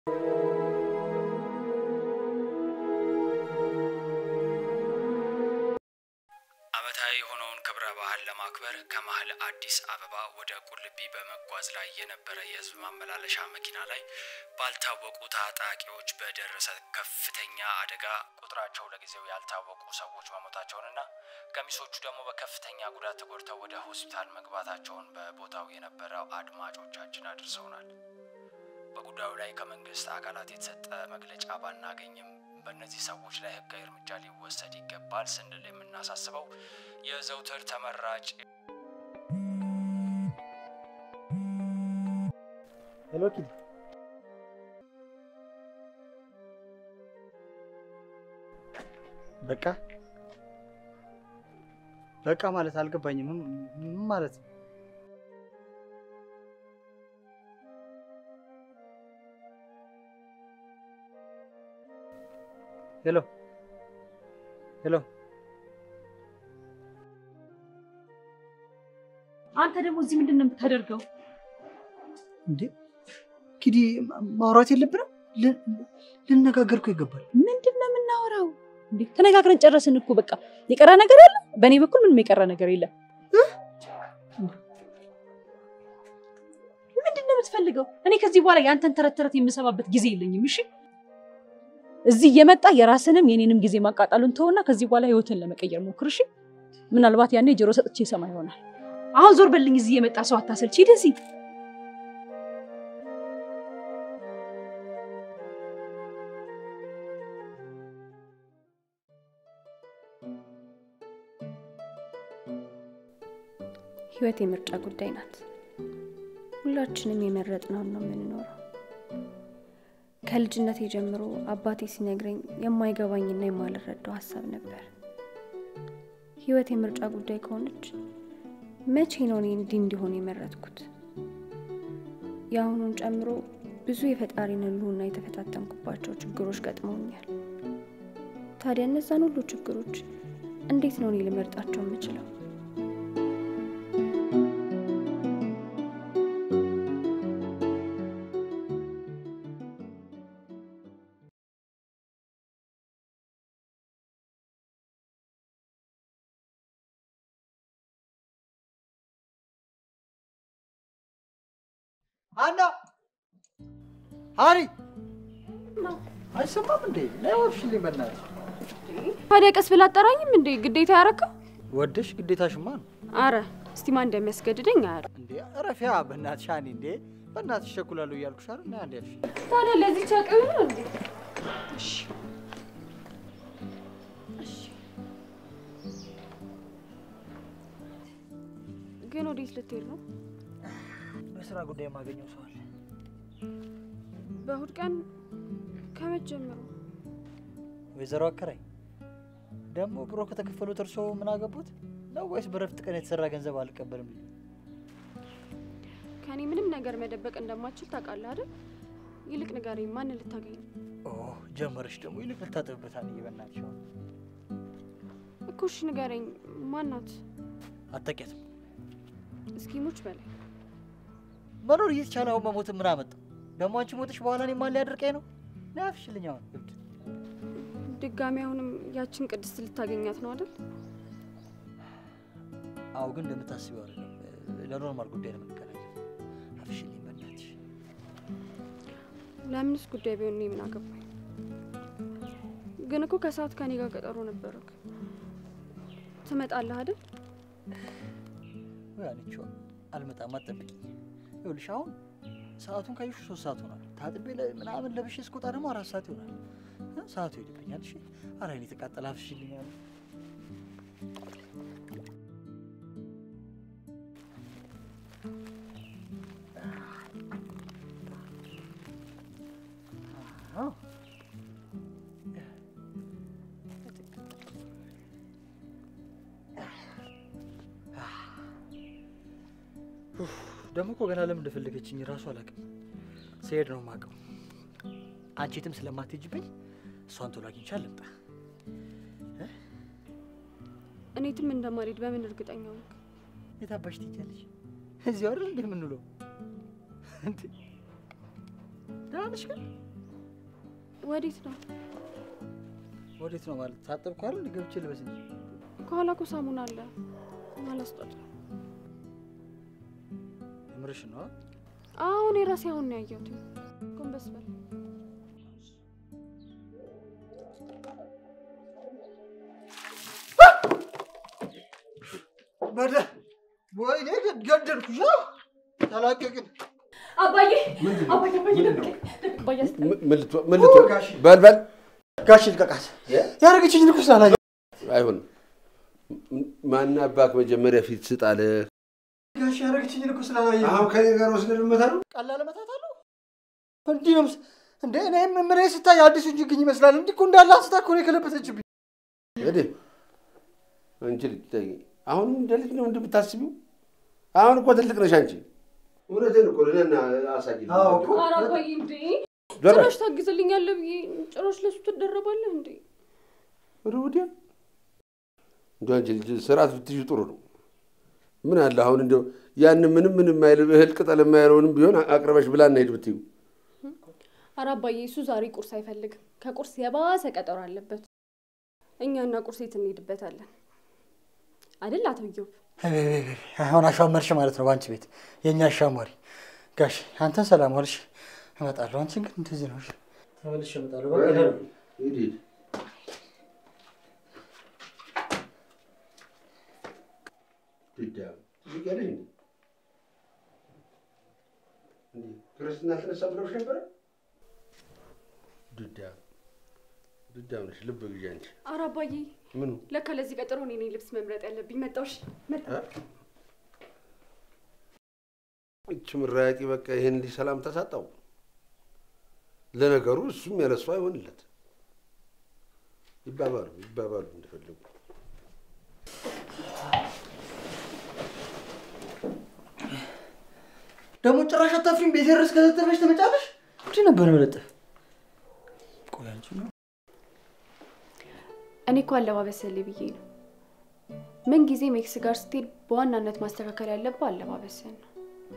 ዓመታዊ የሆነውን ክብረ በዓል ለማክበር ከመሀል አዲስ አበባ ወደ ቁልቢ በመጓዝ ላይ የነበረ የህዝብ ማመላለሻ መኪና ላይ ባልታወቁ ታጣቂዎች በደረሰ ከፍተኛ አደጋ ቁጥራቸው ለጊዜው ያልታወቁ ሰዎች መሞታቸውንና ገሚሶቹ ደግሞ በከፍተኛ ጉዳት ተጎድተው ወደ ሆስፒታል መግባታቸውን በቦታው የነበረው አድማጮቻችን አድርሰውናል። በጉዳዩ ላይ ከመንግስት አካላት የተሰጠ መግለጫ ባናገኝም በእነዚህ ሰዎች ላይ ህጋዊ እርምጃ ሊወሰድ ይገባል ስንል የምናሳስበው የዘውትር ተመራጭ ሄሎ ኪድ በቃ በቃ ማለት አልገባኝም። ምን ምን ማለት ነው? ሄሎ ሄሎ አንተ ደግሞ እዚህ ምንድን ነው የምታደርገው? እንዴ ኪዲ ማውራት የለብንም? ል- ልነጋገር እኮ ይገባል። ምንድን ነው የምናወራው? እንዴ ተነጋግረን ጨረስን እኮ በቃ። የቀረ ነገር አለ? በእኔ በኩል ምንም የቀረ ነገር የለም። ምንድን ነው የምትፈልገው? እኔ ከዚህ በኋላ የአንተን ተረት ተረት የምሰማበት ጊዜ የለኝም። እሺ እዚህ እየመጣ የራስንም የኔንም ጊዜ ማቃጣሉን ተውና ከዚህ በኋላ ህይወትን ለመቀየር ሞክር። እሺ ምናልባት ያኔ ጆሮ ሰጥቼ ይሰማ ይሆናል። አሁን ዞር በልኝ። እዚህ የመጣ ሰው አታሰልች። ሂድ እዚህ ህይወት የምርጫ ጉዳይ ናት። ሁላችንም የመረጥነውን ነው የምንኖረው። ከልጅነቴ ጀምሮ አባቴ ሲነግረኝ የማይገባኝና የማልረዳው ሀሳብ ነበር። ህይወት የምርጫ ጉዳይ ከሆነች መቼ ነው እኔ እንዲህ እንዲሆን የመረጥኩት? የአሁኑን ጨምሮ ብዙ የፈጣሪን ህልውና የተፈታተንኩባቸው ችግሮች ገጥመውኛል። ታዲያ እነዛን ሁሉ ችግሮች እንዴት ነው እኔ ልመርጣቸው የምችለው? አና ሀሪ አይሰማም እንዴ? ነይ ወፍሽልኝ በእናትሽ። ታዲያ ቀስ ብላ አጠራኝም እንዴ? ግዴታ ያረከው? ወደሽ ግዴታሽማ ነው አረ እስቲ ማን እንደሚያስገድደኝ አያለ እንዴ? እረፊያ በእናትሽ ሀኒ። እንዴ በእናትሽ ቸኩላለሁ እያልኩሽ አይደል? ነይ አንዴ ያልሽ ታዲያ ለዚህ ቻቀዩ ነው እንዴ? ግን ወዴት ልትሄድ ነው? በስራ ጉዳይ የማገኘው ሰው አለ። በእሁድ ቀን ከመቼ ጀምሮ? ወይዘሮ አከራይ ደግሞ ብሮ ከተከፈሉት እርሶ ምን አገቡት ነው ወይስ በረፍት ቀን የተሰራ ገንዘብ አልቀበልም? ሊሉ? ከኔ ምንም ነገር መደበቅ እንደማችል ታውቃለህ አይደል? ይልቅ ንገረኝ፣ ማንን ልታገኝ ነው? ኦ ጀመረሽ ደግሞ ይልቅ ልታጠብበት አንዬ በእናትሽ አሁን እኮ እሺ ንገረኝ፣ ማናት? አታውቂያትም። እስኪ ሙች በላይ መኖር እየተቻለ አሁን መሞትን ምን አመጣው? ደግሞ አንቺ ሞትሽ በኋላ እኔ ማን ሊያደርቀኝ ነው? ነይ አፍሽልኝ አሁን እብድ ድጋሚ አሁንም ያችን ቅድስት ልታገኛት ነው አይደል? አዎ ግን እንደምታስቢው አይደለም። ለኖርማል ጉዳይ ነው የምንገናኘው። አፍሽልኝ በእናትሽ። ለምንስ ጉዳይ ቢሆን እኔ ምን አገባኝ? ግን እኮ ከሰዓት ከኔ ጋር ቀጠሮ ነበረክ። ትመጣለህ አይደል? ወይ አንቺ አልመጣም፣ አትጠብቂኝ። ይኸውልሽ አሁን ሰዓቱን ካየሽ ሶስት ሰዓት ሆኗል። ታጥቤ ለ- ምናምን ለብሼ እስክወጣ ደግሞ አራት ሰዓት ይሆናል። እ? ሰዓቱ ይሄድብኛል። እሺ ኧረ እኔ የተቃጠለ አፍሽልኝ አለ ደግሞ እኮ ገና ለምን እንደፈለገችኝ ራሱ አላውቅም። ስሄድ ነው የማውቀው። አንቺ የትም ስለማትሄጂብኝ እሷን ቶሎ አግኝቼ ልምጣ። እኔ የትም እንደማልሄድ በምን እርግጠኛ ነህ? የት አባሽ ትሄጃለሽ? እዚሁ አይደል እንዴ የምንውለው? እንዴ ደህና ነሽ ግን? ወዴት ነው? ወዴት ነው ማለት ታጠብኩ አይደል? ገብቼ ልበስ እንጂ ከኋላ እኮ ሳሙና አለ። አላስጠጥ የምርሽ ነው? አሁን የራሴ አሁን ነው ያየሁት። ጎንበስ በል። በደ ወይኔ ገደልኩሽ። ተላቀቅን። አባዬ ምንድን ነው? አባዬ አባዬ ምንድን ነው? አባዬ አስጠ- ምን- ምን ልትሆን- ምን ልትሆን? ጋሽ በል በል ጋሽ ልቀቃት። ያደረገችኝ ልኩ ስላላየ አይሆንም። ማን አባክ መጀመሪያ ፊት ስጣለ። ጋሽ ያደረገችኝ ልኩ ስላላየ አሁን ከኔ ጋር ወስደን ልመታሉ። ቀላል መታት አለው። እንዲህ ነው ምስ- እንደ እኔም ምን ስታይ አዲሱ ችግኝ ይመስላል። እንዲህ እኮ እንዳለ አንስታ እኮ ነው የከለበሰችብኝ። እንግዲህ አንቺ ልጅ ተይ፣ አሁንም እንደ ልጅ ነው እንደምታስቢው? አሁን እኮ ትልቅ ነሽ አንቺ። እውነቴን እኮ ለና አሳይ አዎ እኮ። ኧረ አባዬ እንዴ ዞር በል። ጭራሽ ታግዝልኛለህ ብዬ ጭራሽ ለሱ ትደረባለህ እንዴ? ወደ ወዲያ እንደው አንቺ ልጅ ስርዓት ብትይዙ ጥሩ ነው። ምን አለ አሁን እንደው ያን ምንም ምንም የማይል እህል ቅጠል የማይለውንም ቢሆን አቅርበሽ ብላ እናሄድ ብትዩ ኧረ አባዬ እሱ ዛሬ ቁርስ አይፈልግም። ከቁርስ የባሰ ቀጠሮ አለበት። እኛና ቁርስ የት እንሄድበታለን አይደል አቶ ኢዮብ? አሁን አሿመርሽ ማለት ነው በአንቺ ቤት የእኛ አሻሟሪ። ጋሽ አንተን ሰላም ዋልሽ፣ እመጣለሁ። አንቺን ግን እንደዚህ ነው። እሺ? ተመልሼ እመጣለሁ። በቃ ደህና ነው። ሂድ ሂድ። ድዳም ትልቅ እንዴ? እንዴ ክርስትና ተነሳ ብለውሽ ነበረ? ድዳም ድዳም ነሽ። ልብ ግዢ አንቺ። ኧረ አባዬ ምኑ ለካ ለዚህ ቀጠሮ እኔ ነኝ ልብስ መምረጥ ያለብኝ። መጣሁሽ መጣ እች ምራቂ በቃ ይሄን እንዲህ ሰላም ተሳጣው። ለነገሩ እሱም ያለሱ አይሆንለት። ይባባሉ ይባባሉ እንደፈለጉ። ደግሞ ጭራሽ አታፍሪም? ቤት ድረስ ከዘጠበሽ ትመጫለሽ? እንዲህ ነበር መለጠፍ። ቆይ አንቺ ነው እኔ እኮ አለባበስልህ ብዬ ነው። ምን ጊዜ ሜክስ ጋር ስትሄድ በዋናነት ማስተካከል ያለብህ አለባበስህን ነው።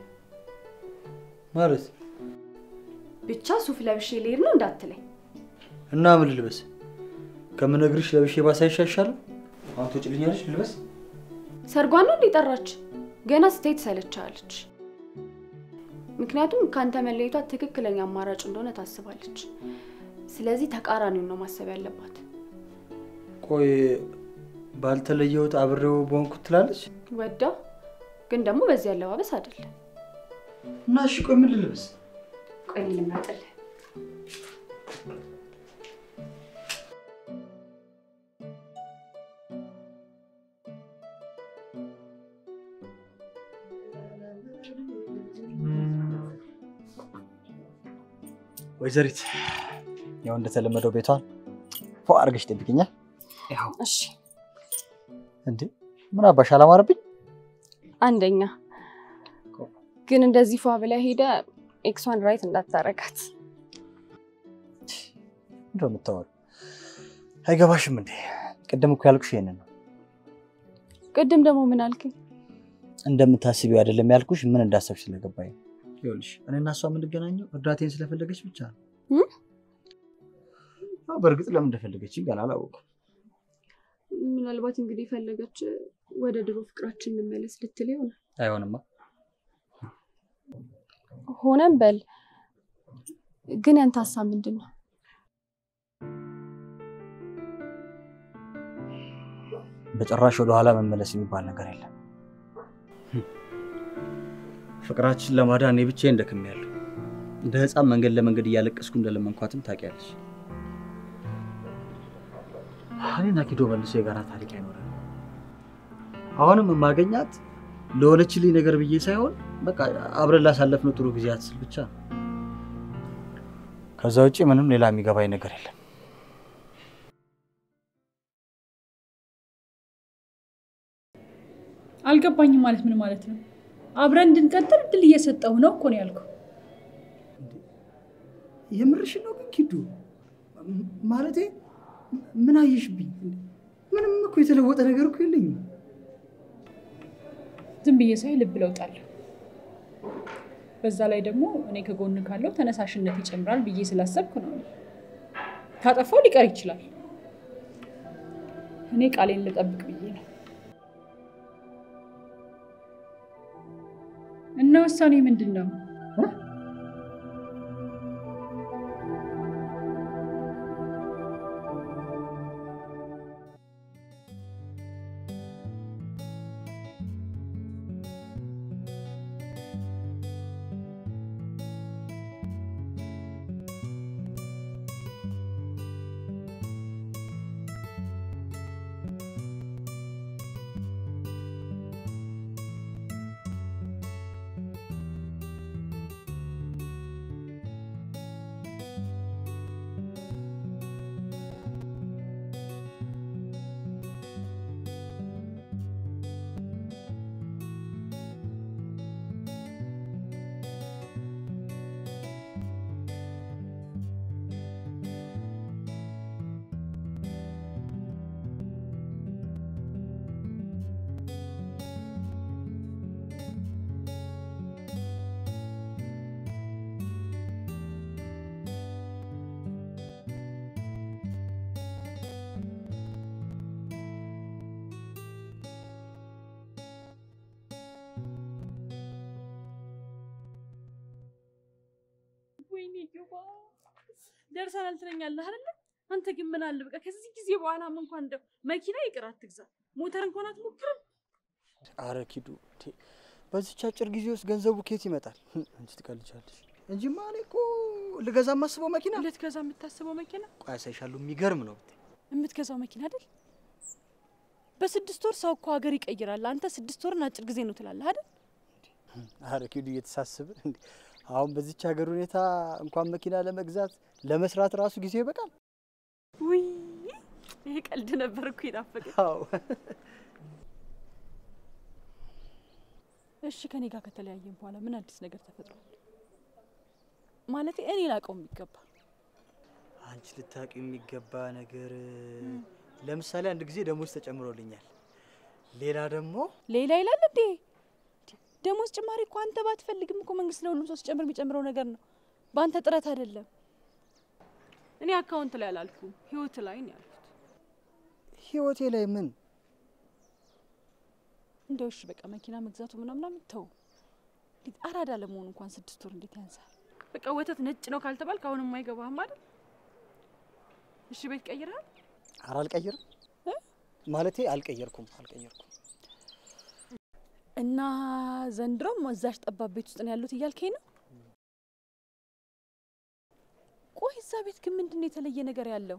ማለት ብቻ ሱፍ ለብሼ ልሄድ ነው እንዳትለኝ። እና ምን ልልበስ? ከምነግርሽ ለብሼ ባሳይሽ አይሻልም? አሁን ትወጪልኛለሽ? ልልበስ? ሰርጓን ነው እንዲጠራች ገና ስትሄድ ትሰለቻለች። ምክንያቱም ከአንተ መለየቷ ትክክለኛ አማራጭ እንደሆነ ታስባለች። ስለዚህ ተቃራኒውን ነው ማሰብ ያለባት። ቆይ ባልተለየሁት አብሬው በሆንኩት ትላለች። ወዳ ግን ደግሞ በዚህ አለባበስ አይደለም። እና እሺ ቆይ ምን ልልበስ? ቆይ ልምረጥልህ። ወይዘሪት ያው እንደተለመደው ቤቷን ፎ አድርገሽ ጠብቅኛል። ያው እሺ እንዴ ምን አባሽ አላማረብኝ? አንደኛ ግን እንደዚህ ፏ ብለህ ሄደ ኤክሷን ራይት እንዳታረጋት። እንደው የምታወሪው አይገባሽም እንዴ? ቅድም እኮ ያልኩሽ ይሄንን ነው። ቅድም ደግሞ ምን አልክኝ? እንደምታስቢው አይደለም ያልኩሽ፣ ምን እንዳሰብሽ ስለገባኝ ነው። ይኸውልሽ እኔ እና እሷ የምንገናኘው እርዳቴን ስለፈለገች ብቻ ነው። እም? አዎ፣ በእርግጥ ለምን እንደፈለገች ገና አላወኩም። ምናልባት እንግዲህ ፈለገች ወደ ድሮ ፍቅራችን እንመለስ ልትል ይሆናል። አይሆንማ። ሆነም በል ግን ያንተ ሀሳብ ምንድን ነው? በጭራሽ ወደኋላ መመለስ የሚባል ነገር የለም። ፍቅራችን ለማዳን እኔ ብቻዬን ደክሜያለሁ። እንደ ሕፃን መንገድ ለመንገድ እያለቀስኩ እንደለመንኳትም ታውቂያለሽ። እኔና ኪዶ መልሶ የጋራ ታሪክ አይኖረንም። አሁንም የማገኛት ለሆነችልኝ ነገር ብዬ ሳይሆን በቃ አብረን ላሳለፍነው ጥሩ ጊዜያት ስል ብቻ ነው። ከዛ ውጭ ምንም ሌላ የሚገባኝ ነገር የለም። አልገባኝም ማለት ምን ማለት ነው? አብረን እንድንቀጥል እድል እየሰጠሁ ነው እኮ ነው ያልኩህ። የምርሽ ነው ግን ኪዱ? ማለቴ ምን አየሽብኝ? ምንም እኮ የተለወጠ ነገር እኮ የለኝም። ዝም ብዬ ሳይ ልብ ለውጥ አለው። በዛ ላይ ደግሞ እኔ ከጎን ካለው ተነሳሽነት ይጨምራል ብዬ ስላሰብኩ ነው። ካጠፋው ሊቀር ይችላል። እኔ ቃሌን ልጠብቅ ብዬ ነው። እና ውሳኔ ምንድን ነው? ወይኔ ግባ ደርሰናል ትለኛለህ አይደለ? አንተ ግን ምን አለ በቃ ከዚህ ጊዜ በኋላም እንኳን እንደው መኪና ይቅር አትግዛ፣ ሞተር እንኳን አትሞክርም። አረ ኪዱ ቴ፣ በዚች አጭር ጊዜ ውስጥ ገንዘቡ ኬት ይመጣል? አንቺ ትቀልጃለሽ እንጂማ እኔ እኮ ልገዛ የማስበው መኪና ልትገዛ የምታስበው መኪና ቆይ አሳይሻለሁ። የሚገርም ነው ብታይ። የምትገዛው መኪና አይደል? በስድስት ወር ሰው እኮ ሀገር ይቀይራል። አንተ ስድስት ወርን አጭር ጊዜ ነው ትላለህ አይደል? አረ ኪዱ እየተሳስብን እንዴ! አሁን በዚች ሀገር ሁኔታ እንኳን መኪና ለመግዛት ለመስራት ራሱ ጊዜ ይበቃል። ውይ ይሄ ቀልድ ነበር እኮ የጣፈቀ። አዎ እሺ ከኔ ጋር ከተለያየን በኋላ ምን አዲስ ነገር ተፈጥሯል? ማለት እኔ ላውቀው የሚገባ አንቺ ልታውቂው የሚገባ ነገር ለምሳሌ አንድ ጊዜ ደሞዝ ተጨምሮልኛል። ሌላ ደግሞ ሌላ ይላል እንዴ? ደሞዝ ጭማሪ እኮ አንተ ባትፈልግም እኮ መንግስት ለሁሉም ሰው ሲጨምር የሚጨምረው ነገር ነው፣ በአንተ ጥረት አይደለም። እኔ አካውንት ላይ አላልኩም፣ ህይወት ላይ ነው ያልኩት። ህይወቴ ላይ ምን እንደው እሺ በቃ መኪና መግዛቱ ምናምናም ተው። እንዴት አራዳ ለመሆኑ እንኳን ስድስት ወር እንዴት ያንሳል? በቃ ወተት ነጭ ነው ካልተባልክ አሁንም አይገባህም አይደል? እሺ ቤት ቀይረሃል? ኧረ አልቀይርም ማለቴ አልቀየርኩም አልቀየርኩም። እና ዘንድሮም እዛሽ ጠባብ ቤት ውስጥ ነው ያሉት እያልከኝ ነው? ቆይ እዛ ቤት ግን ምንድን ነው የተለየ ነገር ያለው?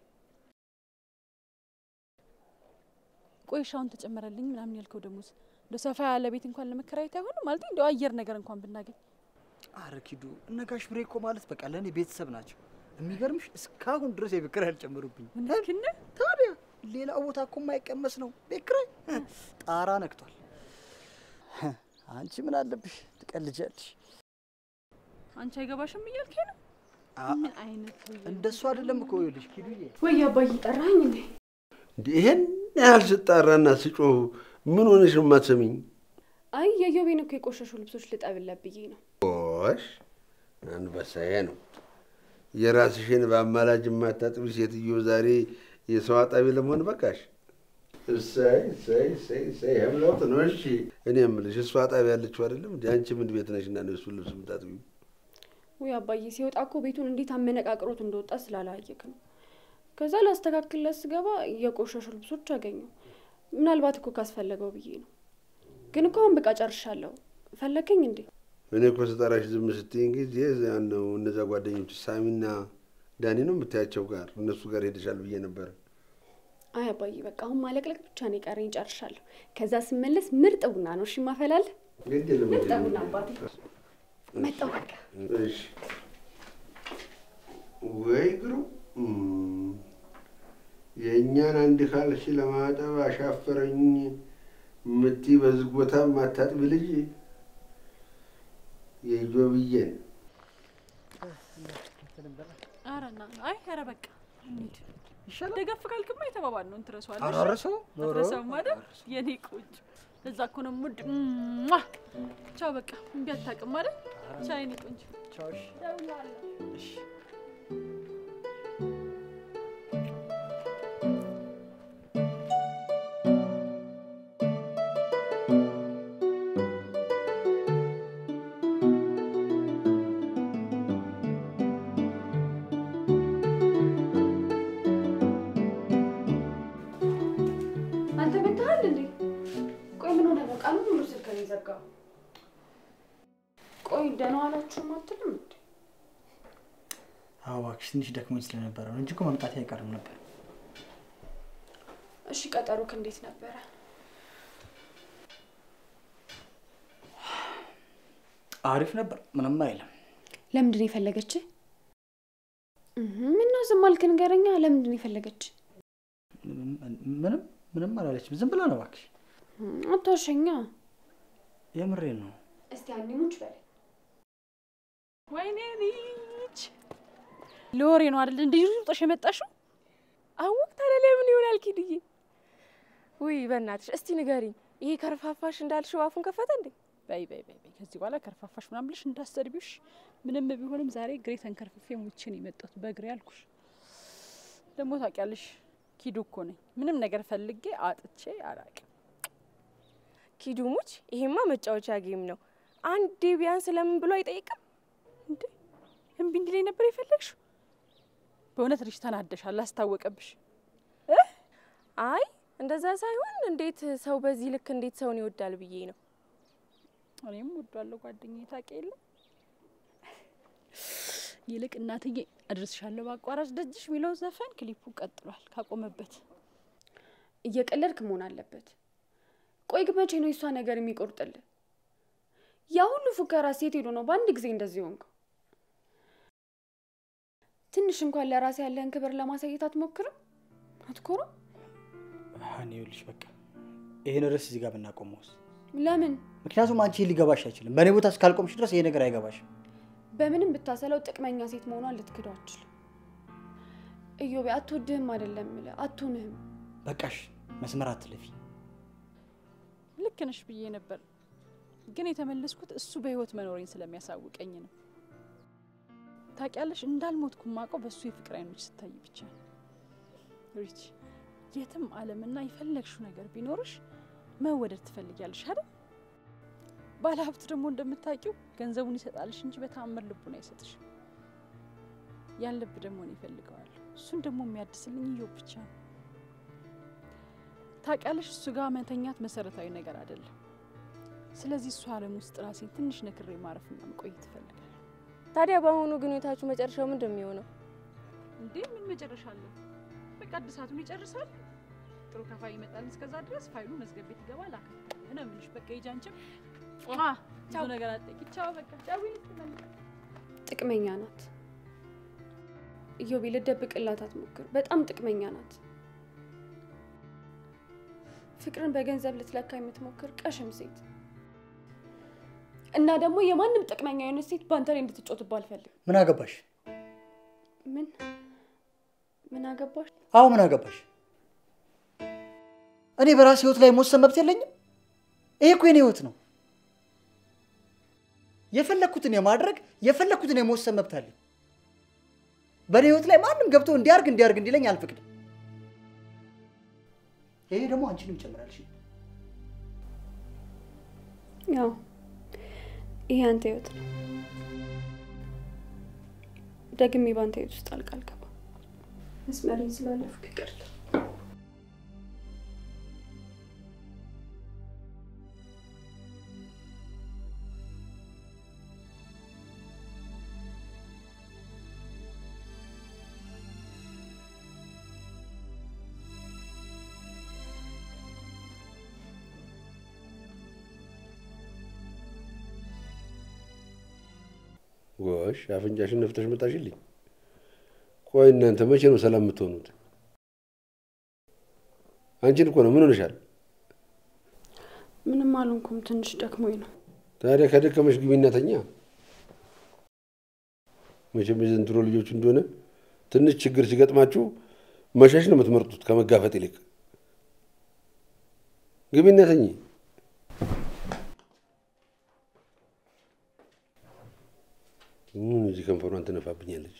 ቆይ ሻውን ተጨመረልኝ ምናምን ያልከው ደሞዝ እንደ ሰፋ ያለ ቤት እንኳን ለመከራየት አይሆንም ማለት እንደው አየር ነገር እንኳን ብናገኝ አረ ኪዱ እነ ጋሽ ብሬ እኮ ማለት በቃ ለእኔ ቤተሰብ ናቸው። የሚገርምሽ እስካሁን ድረስ የቤት ኪራይ አልጨመሩብኝ። እውነትህን ነው? ታዲያ ሌላ ቦታ እኮ የማይቀመስ ነው ቤት ኪራይ ጣራ ነክቷል። አንቺ ምን አለብሽ ትቀልጃለሽ። አንቺ አይገባሽም እያልከኝ ነው? አ- ምን አይነት እንደሱ አይደለም እኮ ይኸውልሽ ኪዱዬ ወይ አባዬ ጠራኝ እንዴ? እንዴ ይሄን ያህል ስጣራና ስጮህ ምን ሆነሽ ነው የማትሰሚኝ? አይ የዮቤን እኮ የቆሸሹ ልብሶች ልጠብለት ብዬ ነው። ሽ አንበሳዬ ነው። የራስሽን በአማላጅ የማታጥቢ ሴትዮ ዛሬ የሰው አጣቢ ለመሆን በቃሽ። እሰይ እሰይ እሰይ እሰይ ህብለውት ነው። እሺ እኔ የምልሽ እሱ አጣቢ ያለችው አይደለም እንዲ አንቺ ምን ቤት ነሽ እና ነው እሱን ልብስ የምታጥቢው? ወይ አባዬ ሲወጣ እኮ ቤቱን እንዴት አመነቃቅሮት እንደወጣ ስላላየክ ነው። ከዛ ላስተካክልለት ስገባ የቆሸሹ ልብሶች አገኘው። ምናልባት እኮ ካስፈለገው ብዬ ነው። ግን እኮ አሁን በቃ ጨርሻለሁ። ፈለከኝ እንዴ? እኔ እኮ ስጠራሽ ዝም ስትይኝ ጊዜ ያን ነው እነዛ ጓደኞች ሳሚና ዳኒ ነው የምታያቸው ጋር እነሱ ጋር ሄደሻል ብዬ ነበረ። አይ አባዬ በቃ አሁን ማለቅለቅ ብቻ ነው የቀረኝ። ጨርሻለሁ። ከዛ ስመለስ ምርጥ ቡና ነው እሺ ማፈላለህ። ግድ የለም ምርጥ ቡና አባቴ። መጣሁ በቃ። እሺ ወይ ግሩ የእኛን አንድ ካልሲ ለማጠብ አሻፈረኝ ምትይ በዝግ ቦታ ማታጥቢ ልጅ የጆብዬን ኧረ ና አይ ኧረ በቃ እንሂድ። ይሻላል። ደገፍ ካልክማ የተባባል ነው እንትረሷል አራረሰው አትረሳውም አይደል? የኔ ቆንጆ እዛ እኮ ነው ሙድ ቻው በቃ እምቢ አታውቅም አይደል? ቻው የኔ ቆንጆ ቻውሽ እሺ ደህና ዋላችሁም አትልም እንዴ? አዎ እባክሽ ትንሽ ደክሞኝ ስለነበረ ነው እንጂ እኮ መምጣቴ አይቀርም ነበር። እሺ ቀጠሮክ እንዴት ነበረ? አሪፍ ነበር፣ ምንም አይልም። ለምንድን ነው የፈለገች? ምነው ዝም አልክ? ንገረኛ። ለምንድን ነው የፈለገች? ምንም ምንም አላለችም። ዝም ብላ ነው እባክሽ። አታሸኛ። የምሬን ነው። እስቲ አንሙች በለ ወይኔ ልጅ ለወሬ ነው አይደል? እንደ ሩጦሽ የመጣሽው? አወቅ ታዲያ ለምን ይሆናል ኪድዬ? ውይ በእናትሽ እስቲ ንገሪኝ፣ ይሄ ከርፋፋሽ እንዳልሽው አፉን ከፈተ እንዴ? በይ በይ በይ በይ፣ ከዚህ በኋላ ከርፋፋሽ ምናምን ብለሽ እንዳሰድቢሽ። ምንም ቢሆንም ዛሬ እግሬ ተንከርፍፌ ሙቼ ነው የመጣሁት በእግሬ አልኩሽ። ደግሞ ታውቂያለሽ ኪዱ እኮ ነኝ። ምንም ነገር ፈልጌ አጥቼ አላቅም። ኪዱሙች፣ ይሄማ መጫወቻ ጌም ነው። አንዴ ቢያንስ ለምን ብሎ አይጠይቅም እንዴ? እምቢ እንዲለኝ ነበር የፈለግሽው? በእውነት ልጅ ተናደሻል፣ አስታወቀብሽ። አይ እንደዛ ሳይሆን እንዴት ሰው በዚህ ልክ እንዴት ሰውን ይወዳል ብዬ ነው። እኔም ወዷለሁ ጓደኛዬ፣ ታውቂ የለ ይልቅ እናትዬ አድርስሻለሁ በአቋራጭ ደጅሽ የሚለው ዘፈን ክሊፑ ቀጥሏል ካቆመበት። እየቀለድክ መሆን አለበት። ቆይ ግን መቼ ነው የሷ ነገር የሚቆርጥልህ? ያ ሁሉ ፉከራ ሴት ሄዶ ነው በአንድ ጊዜ እንደዚህ ሆንከው? ትንሽ እንኳን ለራሴ ያለህን ክብር ለማሳየት አትሞክርም? አትኮረም? ሀኒ ይኸውልሽ፣ በቃ ይሄን ርዕስ እዚህ ጋር ብናቆመውስ? ለምን? ምክንያቱም አንቺ ሊገባሽ አይችልም። በእኔ ቦታ እስካልቆምሽ ድረስ ይሄ ነገር አይገባሽም። በምንም ብታሰለው ጥቅመኛ ሴት መሆኗን ልትክደው አትችልም። እዮቤ አትወድህም አይደለም እምልህ አትሆንህም። በቃሽ፣ መስመር አትለፊ። ልክ ነሽ ብዬ ነበር፣ ግን የተመለስኩት እሱ በህይወት መኖሬን ስለሚያሳውቀኝ ነው። ታውቂያለሽ፣ እንዳልሞትኩ ማውቀው በእሱ የፍቅር አይኖች ስታይ ብቻ ነው። ሪች፣ የትም ዓለምና የፈለግሽው ነገር ቢኖርሽ መወደድ ትፈልጊያለሽ አይደል? ባለሀብት ደግሞ እንደምታውቂው ገንዘቡን ይሰጣልሽ እንጂ በተአምር ልቡን አይሰጥሽም። ያን ልብ ደግሞ እኔ እፈልገዋለሁ። እሱን ደግሞ የሚያድስልኝ እዮብ ብቻ ነው። ታውቂያለሽ፣ እሱ ጋር መተኛት መሰረታዊ ነገር አይደለም። ስለዚህ እሱ ዓለም ውስጥ ራሴን ትንሽ ነክሬ ማረፍና መቆየት እፈልጋለሁ። ታዲያ በአሁኑ ግንኙነታችሁ መጨረሻው ምንድን ነው የሚሆነው? እንዴ ምን መጨረሻ አለው? በቃ እድሳቱን ይጨርሳል። ጥሩ ከፋይ ይመጣል። እስከዛ ድረስ ፋይሉ መዝገብ ቤት ይገባል። አከታተለ ነው የምልሽ። በቃ ሂጂ አንቺም ብዙ ነገር አትጠይቂ። ቻው በቃ ጫዊ ጥቅመኛ ናት እዮቤ፣ ልደብቅላት አትሞክር። በጣም ጥቅመኛ ናት። ፍቅርን በገንዘብ ልትለካ የምትሞክር ቀሽም ሴት እና ደግሞ የማንም ጥቅመኛ የሆነች ሴት በአንተ ላይ እንድትጮትባ አልፈልግም። ምን አገባሽ? ምን ምን አገባሽ? አዎ ምን አገባሽ? እኔ በራሴ ህይወት ላይ መወሰን መብት የለኝም? ይሄ እኮ የኔ ህይወት ነው። የፈለግኩትን የማድረግ የፈለግኩትን የመወሰን መብት አለኝ። በእኔ ህይወት ላይ ማንም ገብቶ እንዲያርግ እንዲያርግ እንዲለኝ አልፈቅድም። ይሄ ደግሞ አንቺንም ይጨምራል። እሺ? ያው ይሄ አንተ ህይወት ነው። ደግሜ በአንተ ህይወት ውስጥ ጣልቃ አልገባም። መስመሬን ስላለፍኩ ይቅርታ። ጎሽ አፍንጫሽን ነፍተሽ መጣሽልኝ። ቆይ እናንተ መቼ ነው ሰላም የምትሆኑት? አንቺን እኮ ነው። ምን ሆነሻል? ምንም አልሆንኩም። ትንሽ ደክሞኝ ነው። ታዲያ ከደከመሽ ግቢና ተኛ። መቼም የዘንድሮ ልጆች እንደሆነ ትንሽ ችግር ሲገጥማችሁ መሸሽ ነው የምትመርጡት ከመጋፈጥ ይልቅ። ግቢና ተኚ። ምን እዚህ ከንፈሯን ትነፋብኛለች?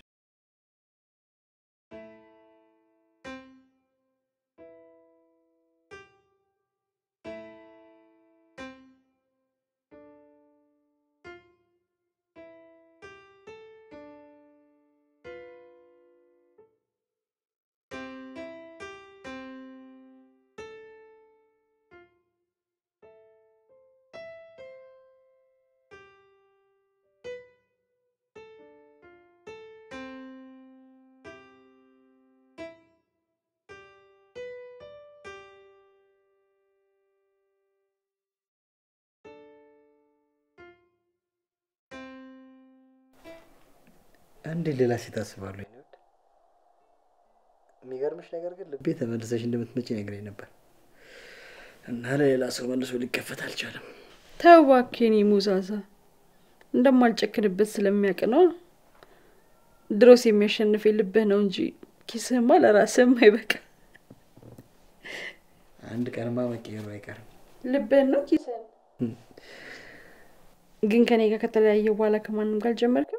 አንዴ ሌላ ሴት አስባለሁ። የኔ ውድ የሚገርምሽ ነገር ግን ልቤ ተመልሰሽ እንደምትመጪ ነግረኝ ነበር እና ለሌላ ሰው መልሶ ሊከፈት አልቻለም። ተው እባክህ የኔ ሙዛዛ፣ እንደማልጨክንበት ስለሚያውቅ ነው። ድሮስ የሚያሸንፍ ልብህ ነው እንጂ ኪስህማ ለራስህም አይበቃ። አንድ ቀንማ መቀየሩ አይቀርም። ልብህን ነው ኪስህን። ግን ከኔ ጋር ከተለያየ በኋላ ከማንም ጋር አልጀመርክም?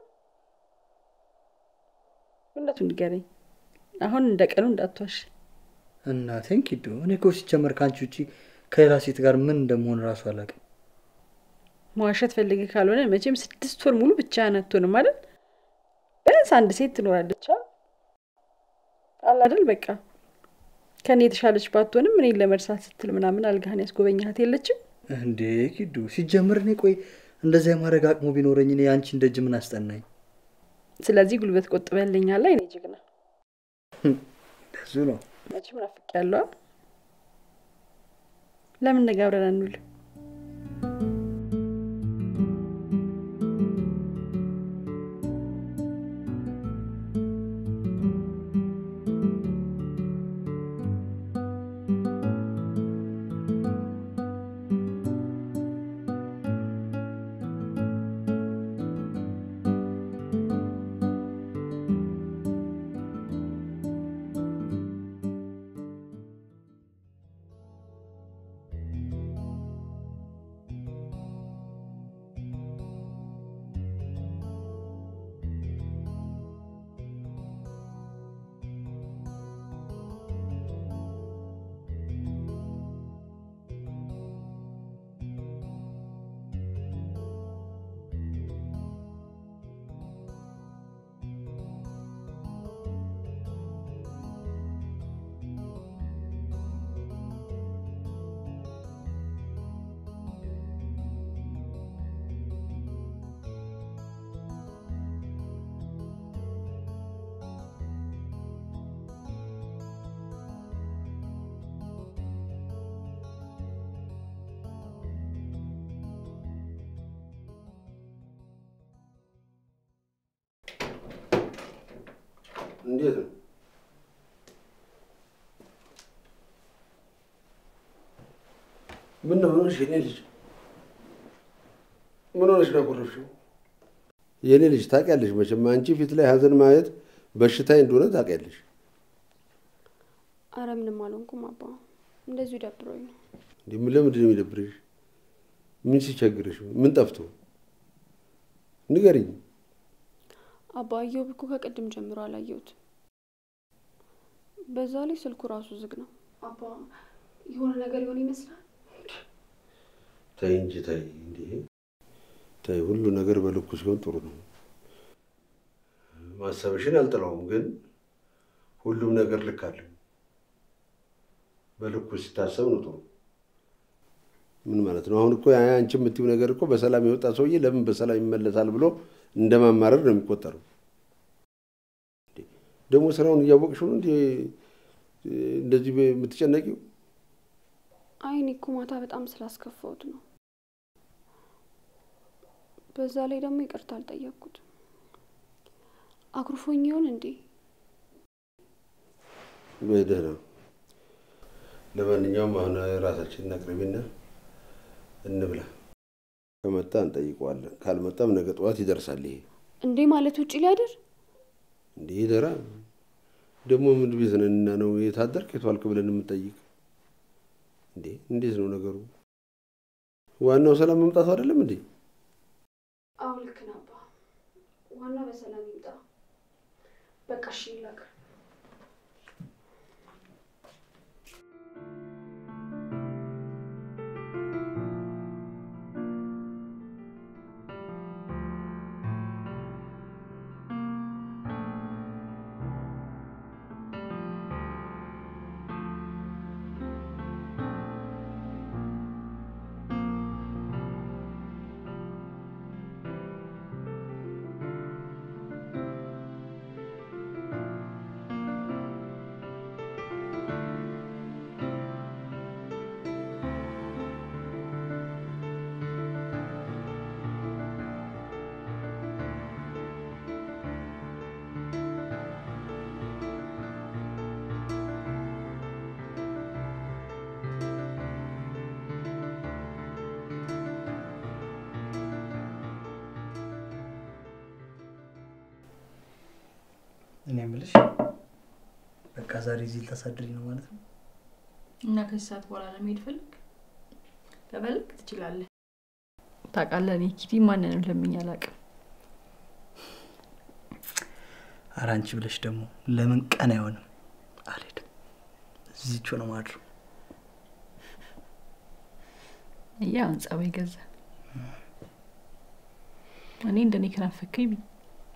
እውነቱን ንገረኝ። አሁን እንደ ቀኑ እንዳትዋሽ። እናቴን ኪዱ፣ እኔ እኮ ሲጀመር ከአንቺ ውጪ ከሌላ ሴት ጋር ምን እንደመሆን እራሱ አላውቅም። መዋሸት ፈልገህ ካልሆነ መቼም ስድስት ወር ሙሉ ብቻህን አትሆንም አይደል? ቢያንስ አንድ ሴት ትኖራለች አለ አይደል? በቃ ከእኔ የተሻለች ባትሆንም እኔን ለመርሳት ስትል ምናምን አልጋህን ያስጎበኛት የለችም? እንዴ ኪዱ፣ ሲጀምር እኔ ቆይ እንደዚያ የማድረግ አቅሙ ቢኖረኝ እኔ አንቺን ደጅ ምን አስጠናኝ? ስለዚህ ጉልበት ቆጥበልኛል። እኔ ጀግና ብዙ ነው። መቼም ናፍቄያለሁ። ለምን ነገ አብረን አንውል? እንዴት ነው? ምን ነው ሆነሽ? የኔ ልጅ ምን ሆነሽ ነው ያኮረፍሽው? የኔ ልጅ ታውቂያለሽ መቼም አንቺ ፊት ላይ ሀዘን ማየት በሽታዬ እንደሆነ ታውቂያለሽ። አረ ምንም አልሆንኩም አባ፣ እንደዚሁ ደብሮኝ ነው። እንዲህ ምን ለምንድን ነው የሚደብርሽ? ምን ሲቸግርሽ? ምን ጠፍቶ? ንገሪኝ። አባ እዮብ እኮ ከቅድም ጀምሮ አላየሁትም። በዛ ላይ ስልኩ ራሱ ዝግ ነው። አባ የሆነ ነገር ይሆን ይመስላል። ተይ እንጂ ተይ፣ እንዴ ተይ። ሁሉ ነገር በልኩ ሲሆን ጥሩ ነው። ማሰብሽን አልጥለውም፣ ግን ሁሉም ነገር ልክ አለው። በልኩ ሲታሰብ ነው ጥሩ። ምን ማለት ነው? አሁን እኮ ያ አንቺ የምትይው ነገር እኮ በሰላም የወጣ ሰውዬ ለምን በሰላም ይመለሳል ብሎ እንደማማረር ነው የሚቆጠረው። ደግሞ ስራውን እያወቅሽው ነው እንዴ እንደዚህ የምትጨነቂው? አይ እኔ እኮ ማታ በጣም ስላስከፋሁት ነው። በዛ ላይ ደግሞ ይቅርታ አልጠየቅኩትም። አኩርፎኝ ይሆን እንዴ? በደህና ለማንኛውም አሁን ራሳችንን አቅርቢና እንብላ። ከመጣ እንጠይቀዋለን፣ ካልመጣም ነገ ጠዋት ይደርሳል። ይሄ እንዴ ማለት ውጭ ሊያድር እንዴ ይደራ። ደግሞ ምን ቤት ነንና ነው የታደርክ የቷልክ ብለን የምንጠይቅ? እንዴ እንዴት ነው ነገሩ? ዋናው ሰላም መምጣቱ አይደለም እንዴ? አዎ ልክ ነህ አባ። ዋናው በሰላም ይምጣ። በቃ እሺ ይላክ። የምልሽ በቃ ዛሬ እዚህ ልታሳድሪ ነው ማለት ነው? እና ከዚህ ሰዓት በኋላ ለመሄድ ፈልግ ከፈለግ ትችላለህ። ታውቃለህ፣ እኔ ኪቲ ማንንም ለምኝ አላውቅም። ኧረ አንቺ ብለሽ ደግሞ ለምን ቀን አይሆንም? አልሄድም። እዚቹ ነው ማድረው። እያ አሁን ጸባይ ገዛ። እኔ እንደኔ ከናፈከኝ ብኝ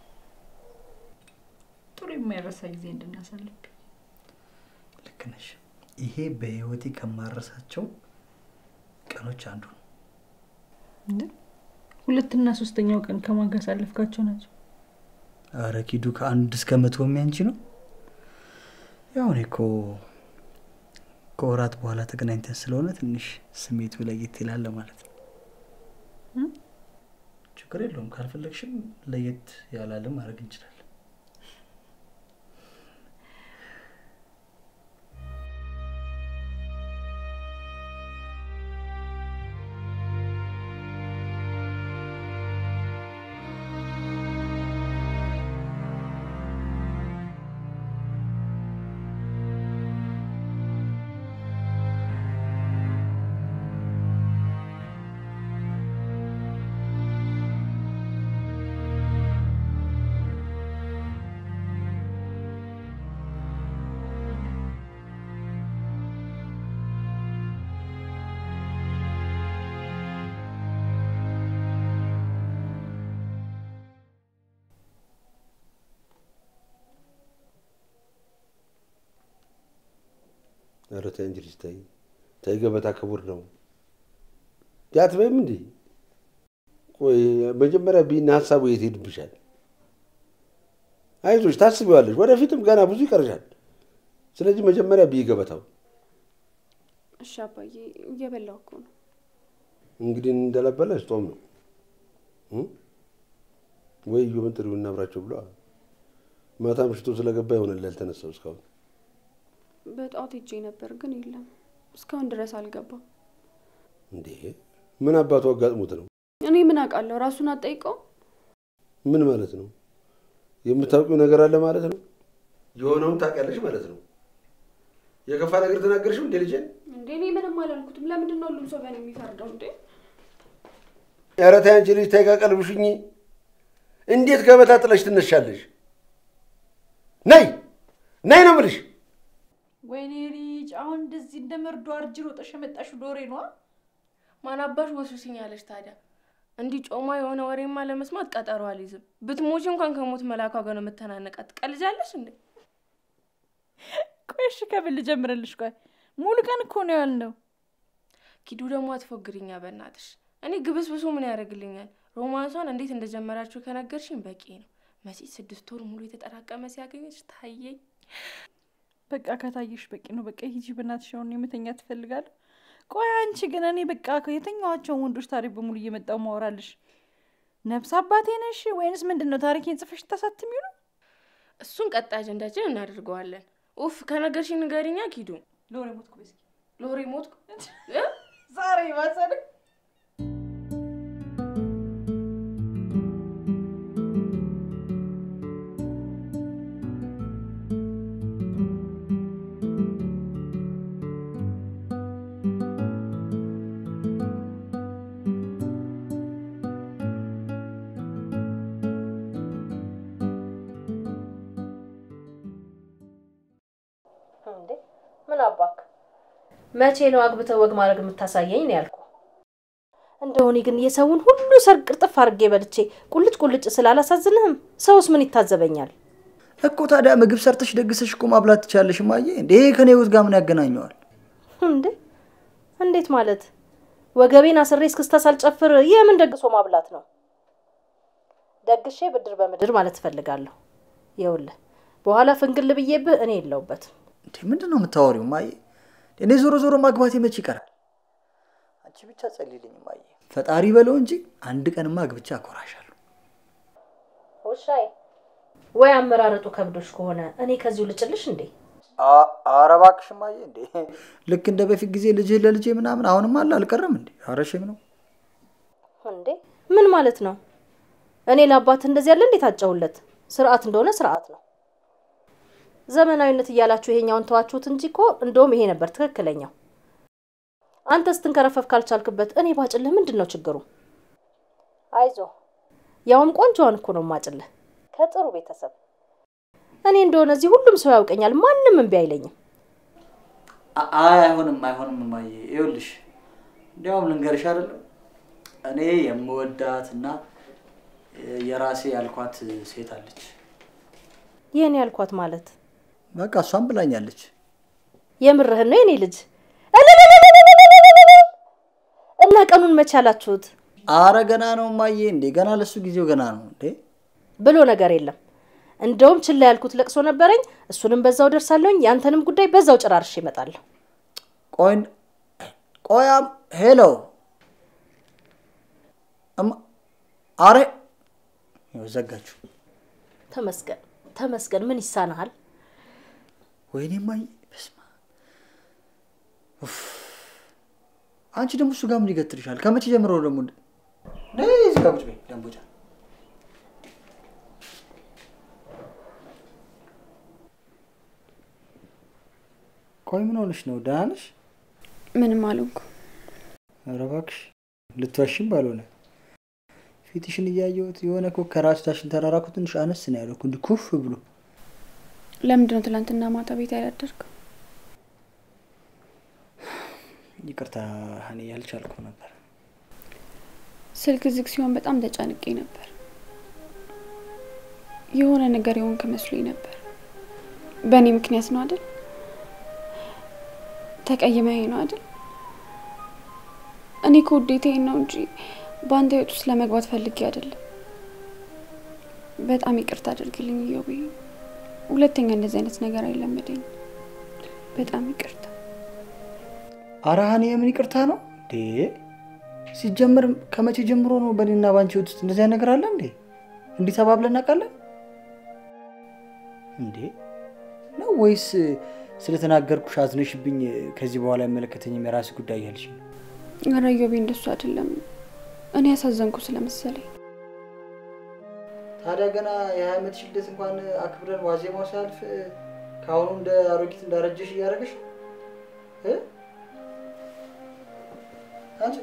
ጥሩ የማይረሳ ጊዜ እንድናሳልፍ ልክ ነሽ። ይሄ በህይወቴ ከማረሳቸው ቀኖች አንዱ ነው። እንደ ሁለትና ሶስተኛው ቀን ከማን ጋር ያሳለፍካቸው ናቸው? አረ ኪዱ ከአንድ እስከ መቶ የሚያንቺ ነው። ያው እኔ እኮ ከወራት በኋላ ተገናኝተን ስለሆነ ትንሽ ስሜቱ ለየት ይላል ማለት ነው። ችግር የለውም። ካልፈለግሽም ለየት ያላለ ማድረግ እንችላለን። ኧረ ተይ እንጂ ልጅ ተይ ተይ፣ ገበታ ክቡር ነው። ያትበይም እንዴ? ቆይ መጀመሪያ ቢና ሀሳቡ የት ሄድብሻል? አይዞሽ ታስቢዋለሽ። ወደፊትም ገና ብዙ ይቀርሻል። ስለዚህ መጀመሪያ ብይ ገበታው። እሺ አባዬ፣ እየበላሁ እኮ ነው። እንግዲህ እንደለበለሽ ጦም ነው እ? ወይ እዮብን ጥሪው እናብራቸው ብለዋል። ማታ ምሽቶ ስለገባ ይሆናል ያልተነሳው እስካሁን። በጠዋት ሄጄ ነበር ግን የለም፣ እስካሁን ድረስ አልገባም። እንዴ ምን አባቱ አጋጥሞት ነው? እኔ ምን አውቃለሁ? ራሱን አጠይቀው። ምን ማለት ነው? የምታውቂው ነገር አለ ማለት ነው? የሆነውን ታውቂያለሽ ማለት ነው? የከፋ ነገር ተናገርሽም እንዴ ልጄን? እንዴ እኔ ምንም አላልኩትም። ለምንድን ነው ሁሉም ሰው በእኔ የሚፈርደው? እንዴ ኧረ ተይ አንቺ ልጅ ተይ ቀልብሽኝ። እንዴት ገበታ ጥለሽ ትነሻለሽ? ነይ ነይ ነው የምልሽ። ወይኔ ልጅ፣ አሁን እንደዚህ እንደ መርዶ አርጅ ሮጠሽ የመጣሽው ዶሬ ነዋ። ማን አባሽ ወሱስኝ ያለሽ ታዲያ? እንዲህ ጮማ የሆነ ወሬማ ለመስማት ቀጠሮ አልይዝም። ብትሞች እንኳን ከሞት መላኳ ጋር ነው የምተናነቃት። ትቀልጃለሽ እንዴ? ቆይ እሺ፣ ከብል ልጀምርልሽ። ቆይ ሙሉ ቀን እኮ ነው ያልነው። ኪዱ ደግሞ አትፎግሪኛ በእናትሽ። እኔ ግብስብሱ ምን ያደርግልኛል? ሮማንሷን እንዴት እንደጀመራችሁ ከነገርሽኝ በቂ ነው። መቼ ስድስት ወር ሙሉ የተጠራቀመ ሲያገኘች ታየኝ። በቃ ከታየሽ በቂ ነው። በቃ ሂጂ በእናትሽ። አሁን የመተኛ ትፈልጋለሁ። ቆይ አንቺ ግን እኔ በቃ የተኛዋቸውን ወንዶች ታሪክ በሙሉ እየመጣው ማወራልሽ ነፍስ አባቴ ነሽ ወይንስ ምንድን ነው? ታሪኬን ጽፈሽ ታሳትሚው ነው? እሱን ቀጣይ አጀንዳችን እናደርገዋለን። ኡፍ ከነገርሽኝ ንገሪኛ ኪዱ። ሎሬ ሞትኩ በስኪ ሎሬ ሞትኩ እ? ዛሬ ማሰደ እንዴ ምን አባክ መቼ ነው አግብተህ ወግ ማድረግ የምታሳየኝ ነው ያልኩ። እንደው እኔ ግን የሰውን ሁሉ ሰርግ ቅርጥፍ አድርጌ በልቼ ቁልጭ ቁልጭ ስላላሳዝንህም ሰውስ ምን ይታዘበኛል? እኮ ታዲያ ምግብ ሰርተሽ ደግሰሽ እኮ ማብላት ትቻለሽ ማየ። እንዴ ይሄ ከኔ ህይወት ጋር ምን ያገናኘዋል? እንዴ እንዴት ማለት? ወገቤን አስሬ እስክስታ ሳልጨፍር የምን ደግሶ ማብላት ነው? ደግሼ ብድር በምድር ማለት እፈልጋለሁ። ይኸውልህ በኋላ ፍንግል ብዬብህ እኔ የለውበትም። እንዴ ምንድን ነው የምታወሪው ማየ? እኔ ዞሮ ዞሮ ማግባቴ መች ይቀራል? አንቺ ብቻ ጸልይልኝ ማየ። ፈጣሪ በለው እንጂ አንድ ቀንማ አግብቼ አኮራሻለሁ። ውሻዬ ወይ አመራረጡ ከብዶሽ ከሆነ እኔ ከዚሁ ልጭልሽ እንዴ? ኧረ እባክሽ ማየ። እንዴ ልክ እንደ በፊት ጊዜ ልጅህ ለልጄ ምናምን አሁንም አለ አልቀረም እንዴ? ኧረ ሼም ነው። እንዴ ምን ማለት ነው? እኔ ለአባት እንደዚህ ያለ እንዴት አጨውለት? ስርዓት እንደሆነ ስርዓት ነው። ዘመናዊነት እያላችሁ ይሄኛውን ተዋችሁት እንጂ እኮ እንደውም ይሄ ነበር ትክክለኛው። አንተ ስትንከረፈፍ ካልቻልክበት እኔ ባጭልህ ምንድን ነው ችግሩ? አይዞ ያውም ቆንጆዋን እኮ ነው ማጭልህ ከጥሩ ቤተሰብ። እኔ እንደሆነ እዚህ ሁሉም ሰው ያውቀኛል፣ ማንም እምቢ አይለኝም። አ- አይ አይሆንም፣ አይሆንም እማዬ። ይኸውልሽ እንዲያውም ልንገርሽ አይደለም እኔ የምወዳት እና የራሴ ያልኳት ሴት አለች። ይህን ያልኳት ማለት በቃ እሷም ብላኛለች። የምርህን ነው የኔ ልጅ? እልልልልልልልልልል! እና ቀኑን መቼ አላችሁት? አረ ገና ነው እማዬ፣ እንዴ ገና ለሱ ጊዜው ገና ነው እንዴ። ብሎ ነገር የለም። እንደውም ችላ ያልኩት ለቅሶ ነበረኝ። እሱንም በዛው ደርሳለሁኝ። ያንተንም ጉዳይ በዛው ጨራርሼ እመጣለሁ። ቆይ ቆያም ሄሎ እማ አረ ይኸው ዘጋችሁ። ተመስገን ተመስገን። ምን ይሳናሃል? ወይኔ እማዬ በስመ አብ። ኡፍ። አንቺ ደግሞ እሱ ጋር ምን ይገትርሻል? ከመቼ ጀምሮ ደግሞ እንደ- ነይ እዚህ ጋር ቁጭ በይ ደንቦጫ። ቆይ ምን ሆነሽ ነው? ደህና ነሽ? ምንም አልሆንኩ። ኧረ እባክሽ ልትዋሽም ባልሆነ ፊትሽን እያየሁት የሆነ እኮ ከራስታሽን ተራራ እኮ ትንሽ አነስ ነው ያለው እኮ እንዲህ ኩፍ ብሎ። ለምንድን ነው ትላንትና ማታ ቤት ያላደርገው? ይቅርታ ሀኒ ያልቻልኩም ነበር። ስልክ ዝግ ሲሆን በጣም ተጨንቄ ነበር። የሆነ ነገር የሆንክ መስሎኝ ነበር። በእኔ ምክንያት ነው አይደል? ተቀይመኝ ነው አይደል? እኔ ከውዴታዬ ነው እንጂ በአንተ ህይወት ውስጥ ለመግባት ፈልጌ አይደለም። በጣም ይቅርታ አድርግልኝ እዮቤ። ሁለተኛ እንደዚህ አይነት ነገር አይለመደኝ። በጣም ይቅርታ። ኧረ ሀኒ የምን ይቅርታ ነው እንዴ? ሲጀምር ከመቼ ጀምሮ ነው በእኔና በአንቺ ህይወት ውስጥ እንደዚህ አይነት ነገር አለ እንዴ? እንዲህ ተባብለን እናውቃለን እንዴ? ነው ወይስ ስለተናገርኩሽ አዝነሽብኝ ከዚህ በኋላ አይመለከተኝም የራስ ጉዳይ ያልሽ ነው? ኧረ እዮቤ እንደሱ አይደለም። እኔ ያሳዘንኩ ስለመሰለኝ ታዲያ ገና የሀያ ዓመትሽ ልደት እንኳን አክብረን ዋዜማው ሲያልፍ ከአሁኑ እንደ አሮጊት እንዳረጀሽ እያደረገሽ እ? አንቺ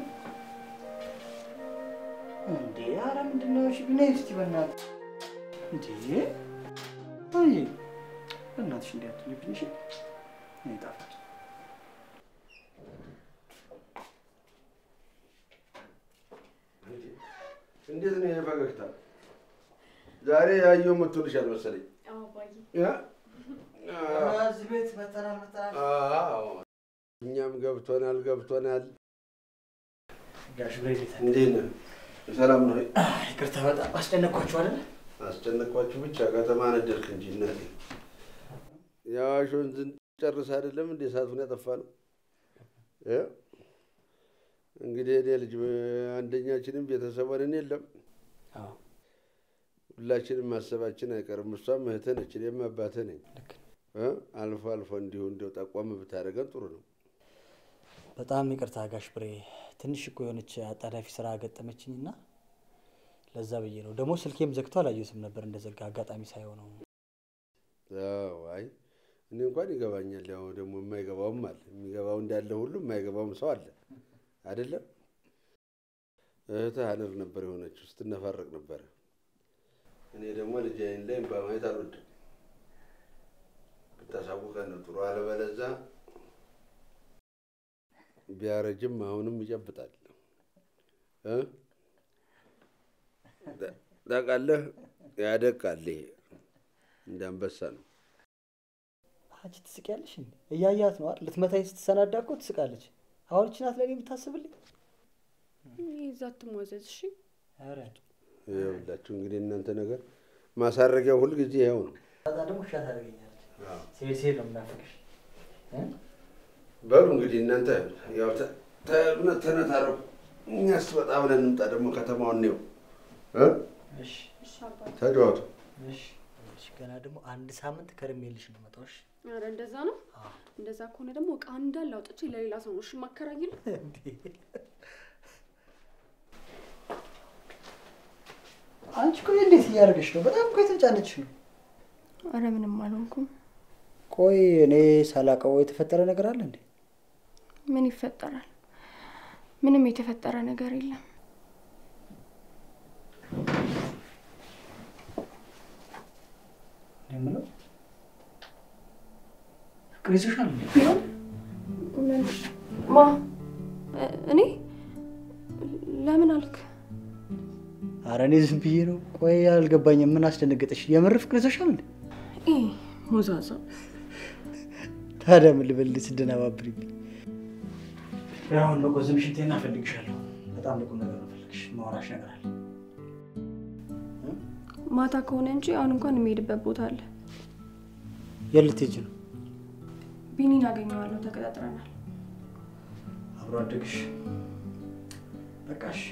እንዴ! ኧረ ምንድን ነው? እሺ ብነይ እስኪ በእናትሽ እንዴ! አይ በእናትሽ እንዲህ አትሁኝብኝ እሺ? እኔ ጣፋጭ እንዴት ነው ይሄ ፈገግታ? ዛሬ ያየው መቶልሻል መሰለኝ። ያ? እዚህ ቤት መተናል መተናል አዎ፣ እኛም ገብቶናል ገብቶናል። ጋሽ ብሬት እንዴት ነህ? ሰላም ነው? ይቅርታ በጣም አስጨነቅኳችሁ አይደል? አስጨነቅኳችሁ ብቻ ከተማ ነደርክ እንጂ እናቴ። የአዋሽ ወንዝን ጨርስ አይደለም እንዴ እሳቱን ያጠፋ ነው። እ? እንግዲህ እኔ ልጅ አንደኛችንም ቤተሰብ ሆነን የለም አዎ ሁላችንም ማሰባችን አይቀርም። እሷም እህትህ ነች፣ እኔም አባትህ ነኝ። ልክ ነው። እ? አልፎ አልፎ እንዲሁ እንዲያው ጠቆም ብታደርገን ጥሩ ነው። በጣም ይቅርታ ጋሽ ብሬ፣ ትንሽ እኮ የሆነች አጣዳፊ ስራ ገጠመችኝና ለዛ ብዬ ነው። ደግሞ ስልኬም ዘግቶ አላየሁትም ነበር እንደዘጋ አጋጣሚ ሳይሆነው። አዎ፣ አይ እኔ እንኳን ይገባኛል። ያው ደግሞ የማይገባውም አለ። የሚገባው እንዳለ ሁሉ የማይገባውም ሰው አለ አይደለም። እህትህ ሀነር ነበር የሆነችው፣ ስትነፋረቅ ነበረ። እኔ ደግሞ ልጅ ዓይን ላይ እምባ ማየት አልወድም። ብታሳውቀን ነው ጥሩ። አለበለዛ ቢያረጅም አሁንም ይጨብጣል እ ታውቃለህ፣ ያደቃል። ይሄ እንደ አንበሳ ነው። አንቺ ትስቂያለሽ እንዴ? እያያት ነው አይደል? ልትመታኝ ስትሰናዳ እኮ ትስቃለች። አሁን እቺ ናት ለእኔ የምታስብልኝ? ይዛ ትሟዘዝ። እሺ ኧረ ይኸውላችሁ እንግዲህ እናንተ ነገር ማሳረጊያው ሁልጊዜ ይኸው ነው። በጣም ደግሞ እሻ ታደርገኛለች። ሲሄድ ሲሄድ ነው የምናፍቅሽ። በሉ እንግዲህ እናንተ ያው ተ- ተ- ተነታረቁ። እኛስ ወጣ ብለን እንምጣ። ደግሞ ከተማውን ነው እሺ ተጫወቱ። እሺ እሺ። ገና ደግሞ አንድ ሳምንት ከርሜልሽ ነው የምመጣው። እሺ ኧረ እንደዛ ነው። እንደዛ ከሆነ ደግሞ እቃ እንዳለ አውጥቼ ለሌላ ሰው ነው እሺ የማከራይልህ። እንዴ! አንቺ ቆይ እንዴት እያደረገች ነው? በጣም እኮ የተጫነች ነው። አረ ምንም አልሆንኩም። ቆይ እኔ ሳላውቀው የተፈጠረ ነገር አለ እንዴ? ምን ይፈጠራል? ምንም የተፈጠረ ነገር የለም። እኔ የምለው ፍቅር ይዞሻል እንዴ? ማ እኔ ለምን አልክ? ኧረ እኔ ዝም ብዬ ነው። ቆይ አልገባኝም። ምን አስደነገጠሽ? የምር ፍቅር ይዞሻል እንዴ? ሞዛዛ ታዲያ ምን ልበል ስደናባብሪብኝ? አሁን በቆዝም ሽንቴና እፈልግሻለሁ። በጣም ለቁም ነገር ነው እፈልግሽ። ማውራሽ ነገር አለ። ማታ ከሆነ እንጂ አሁን እንኳን የሚሄድበት ቦታ አለ። የት ልትሄጂ ነው? ቢኒን አገኘዋለሁ። ተቀጣጥረናል። አብሮ አደግሽ በቃሽ።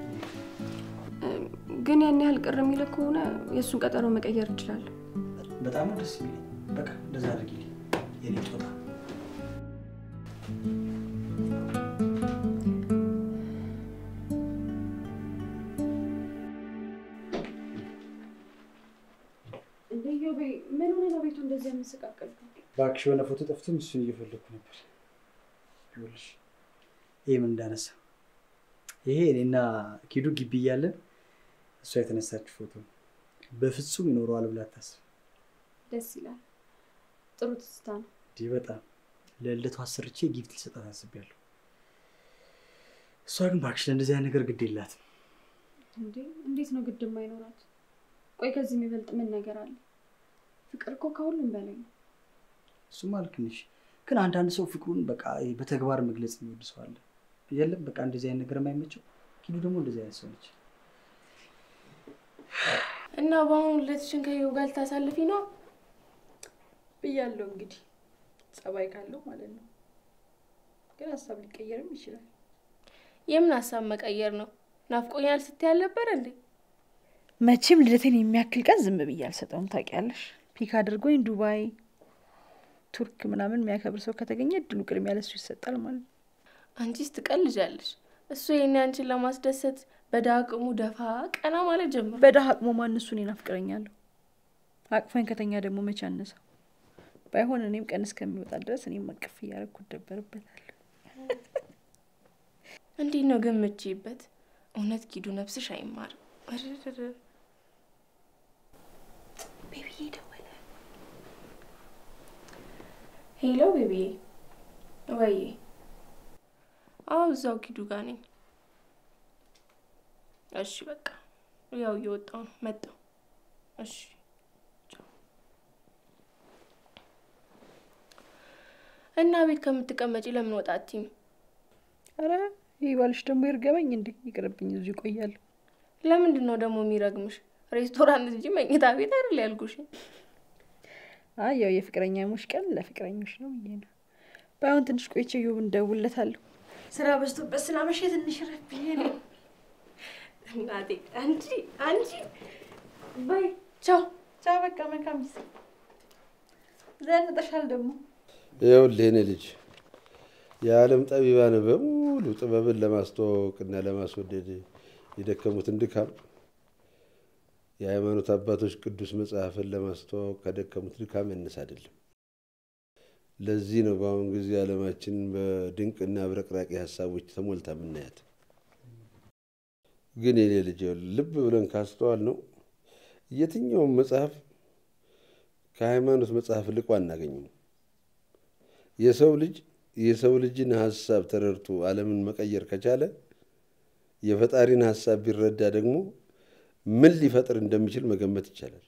ግን ያን ያህል ቅር የሚልህ ከሆነ የእሱን ቀጠሮ መቀየር እችላለሁ። በጣም ነው ደስ የሚለኝ። በቃ እንደዛ አድርጊልኝ የኔ ጦጣ። ምን ሆነ ነው ቤቱ እንደዚህ የምንሰቃቀልከው? እባክሽ የሆነ ፎቶ ጠፍቶም እሱን እየፈለግኩ ነበር። ይኸውልሽ ይህ ምን እንዳነሳ ይሄ እኔና ኪዱ ግቢ እያለን እሷ የተነሳች ፎቶ ነው። በፍጹም ይኖረዋል ብላ አታስብ። ደስ ይላል። ጥሩ ትዝታ ነው። እንዲህ በጣም ለልደቱ አሰርቼ ጊፍት ልሰጣት አስቤያለሁ። እሷ ግን እባክሽ ለእንደዚህ አይነት ነገር ግድ የላትም። እንዴ እንዴት ነው ግድ የማይኖራት? ቆይ ከዚህ የሚበልጥ ምን ነገር አለ? ፍቅር እኮ ከሁሉም በላይ ነው። እሱማ ልክ ነሽ፣ ግን አንዳንድ ሰው ፍቅሩን በቃ በተግባር መግለጽ የሚወድ ሰው አለ። የለም በቃ እንደዚህ አይነት ነገር የማይመቸው። ኪዱ ደግሞ እንደዚህ አይነት ሰው ነች። እና በአሁኑ ልደትሽን ከይው ጋር ልታሳልፊ ነው? ብያለሁ እንግዲህ ጸባይ ካለው ማለት ነው። ግን ሀሳብ ሊቀየርም ይችላል። የምን ሀሳብ መቀየር ነው? ናፍቆኛል ስትይ አልነበር እንዴ? መቼም ልደቴን የሚያክል ቀን ዝም ብዬ አልሰጠውም። ታውቂያለሽ፣ ፒክ አድርጎኝ ዱባይ፣ ቱርክ ምናምን የሚያከብር ሰው ከተገኘ እድሉ ቅድሚያ ለሱ ይሰጣል ማለት ነው። አንቺስ ትቀልጃለሽ። እሱ ይሄኔ አንቺን ለማስደሰት በዳቅሙ ደፋ ቀና ማለት ጀምሮ በደሃ አቅሞ ማን እሱን ይናፍቅረኛለሁ። አቅፈኝ ከተኛ ደግሞ መቼ አነሳው። ባይሆን እኔም ቀን እስከሚወጣ ድረስ እኔም አቅፍ እያደረኩ እደበርበታለሁ። እንዴት ነው ግን ምችይበት? እውነት ኪዱ ነፍስሽ አይማርም። እርርር። ቤቢዬ ደወለ። ሄሎ ቤቢዬ። ወይዬ። አዎ እዛው ኪዱ ጋር ነኝ። እሺ በቃ ያው እየወጣው ነው መጣው። እሺ ቻው። እና ቤት ከምትቀመጪ ለምን ወጣ አትይም? አረ ይህ ባልሽ ደግሞ ይርገመኝ እንዴ! ይቅርብኝ፣ እዚሁ ይቆያለሁ። ለምንድን ነው ደግሞ የሚረግምሽ? ሬስቶራንት እንጂ መኝታ ቤት አይደል ያልኩሽ። አይ ያው የፍቅረኛሞች ቀን ለፍቅረኞች ነው ብዬ ነው። ባይሆን ትንሽ ቆይቼ ዩብ እንደውለታለሁ። ስራ በዝቶበት ስላመሸ ትንሽ ረፍ ብዬ ነው። እናቴ አንቺ አንቺ ባይ ቻው ቻው፣ በቃ መልካም ጊዜ። ዘንጠሻል ደግሞ ይኸውልህ የኔ ልጅ የዓለም ጠቢባን በሙሉ ጥበብን ለማስተዋወቅና ለማስወደድ የደከሙትን ድካም የሃይማኖት አባቶች ቅዱስ መጽሐፍን ለማስተዋወቅ ከደከሙት ድካም ያነሰ አይደለም። ለዚህ ነው በአሁኑ ጊዜ ዓለማችን በድንቅና አብረቅራቂ ሀሳቦች ተሞልታ የምናያት። ግን የኔ ልጅ ይኸውልህ ልብ ብለን ካስተዋል ነው የትኛውም መጽሐፍ ከሃይማኖት መጽሐፍ ልቆ አናገኘውም። የሰው ልጅ የሰው ልጅን ሀሳብ ተረድቶ ዓለምን መቀየር ከቻለ የፈጣሪን ሀሳብ ቢረዳ ደግሞ ምን ሊፈጥር እንደሚችል መገመት ይቻላል።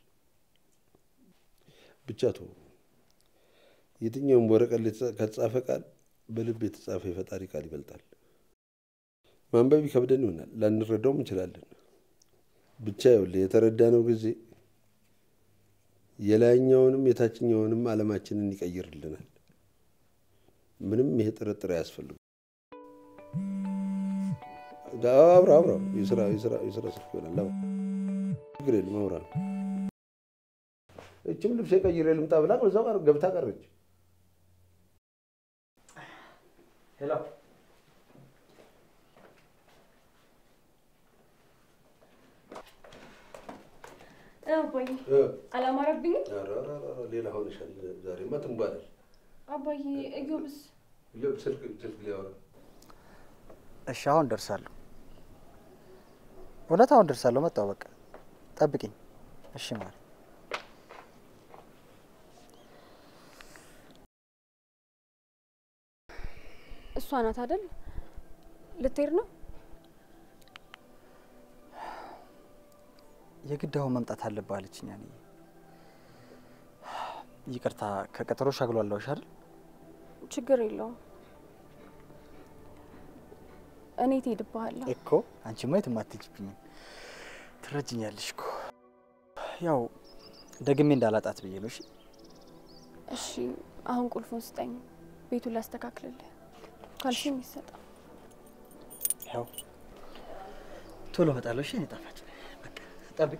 ብቻ ቶ የትኛውም ወረቀት ላይ ከተጻፈ ቃል በልብ የተጻፈ የፈጣሪ ቃል ይበልጣል። ማንበብ ይከብደን ይሆናል፣ ላንረዳውም እንችላለን። ብቻ ይኸውልህ የተረዳነው ጊዜ የላይኛውንም የታችኛውንም ዓለማችንን ይቀይርልናል። ምንም ይሄ ጥርጥር አያስፈልግም። አብራ አብራ የስራ የስራ የስራ ስልክ ይሆናል። አብራ ችግር የለም አብራ ነው። እችም ልብስ ቀይሬ ልምጣ ብላ በዛው ቀር ገብታ ቀረች። ሄሎ አባዬ እ፣ አላማረብኝም? ኧረ ኧረ ኧረ ሌላ ሆነሻል። ዛሬማ ትንባለሽ። አባዬ እዮብስ ይኸው ስልክ ስልክ ሊያወራ እሺ አሁን ደርሳለሁ። እውነት አሁን ደርሳለሁ። መጣሁ። በቃ ጠብቂኝ። እሺ ማር እሷ ናት አይደል? ልትሄድ ነው? የግድ አሁን መምጣት አለብህ አለችኝ። ያኔ ይቅርታ ከቀጠሮሽ አግሏለሁሽ አይደል? ችግር የለውም። እኔ ትሄድብሃለሁ። እኮ አንቺማ የትም አትሄጂብኝም። ትረጅኛለሽ እኮ ያው ደግሜ እንዳላጣት ብዬ ነው። እሺ እሺ አሁን ቁልፉን ስጠኝ፣ ቤቱን ላስተካክልልህ። ካልሽኝ ይሰጣል። ያው ቶሎ እመጣለሁ። እሺ እኔ ጣፋጭ በቃ ጠብቂ።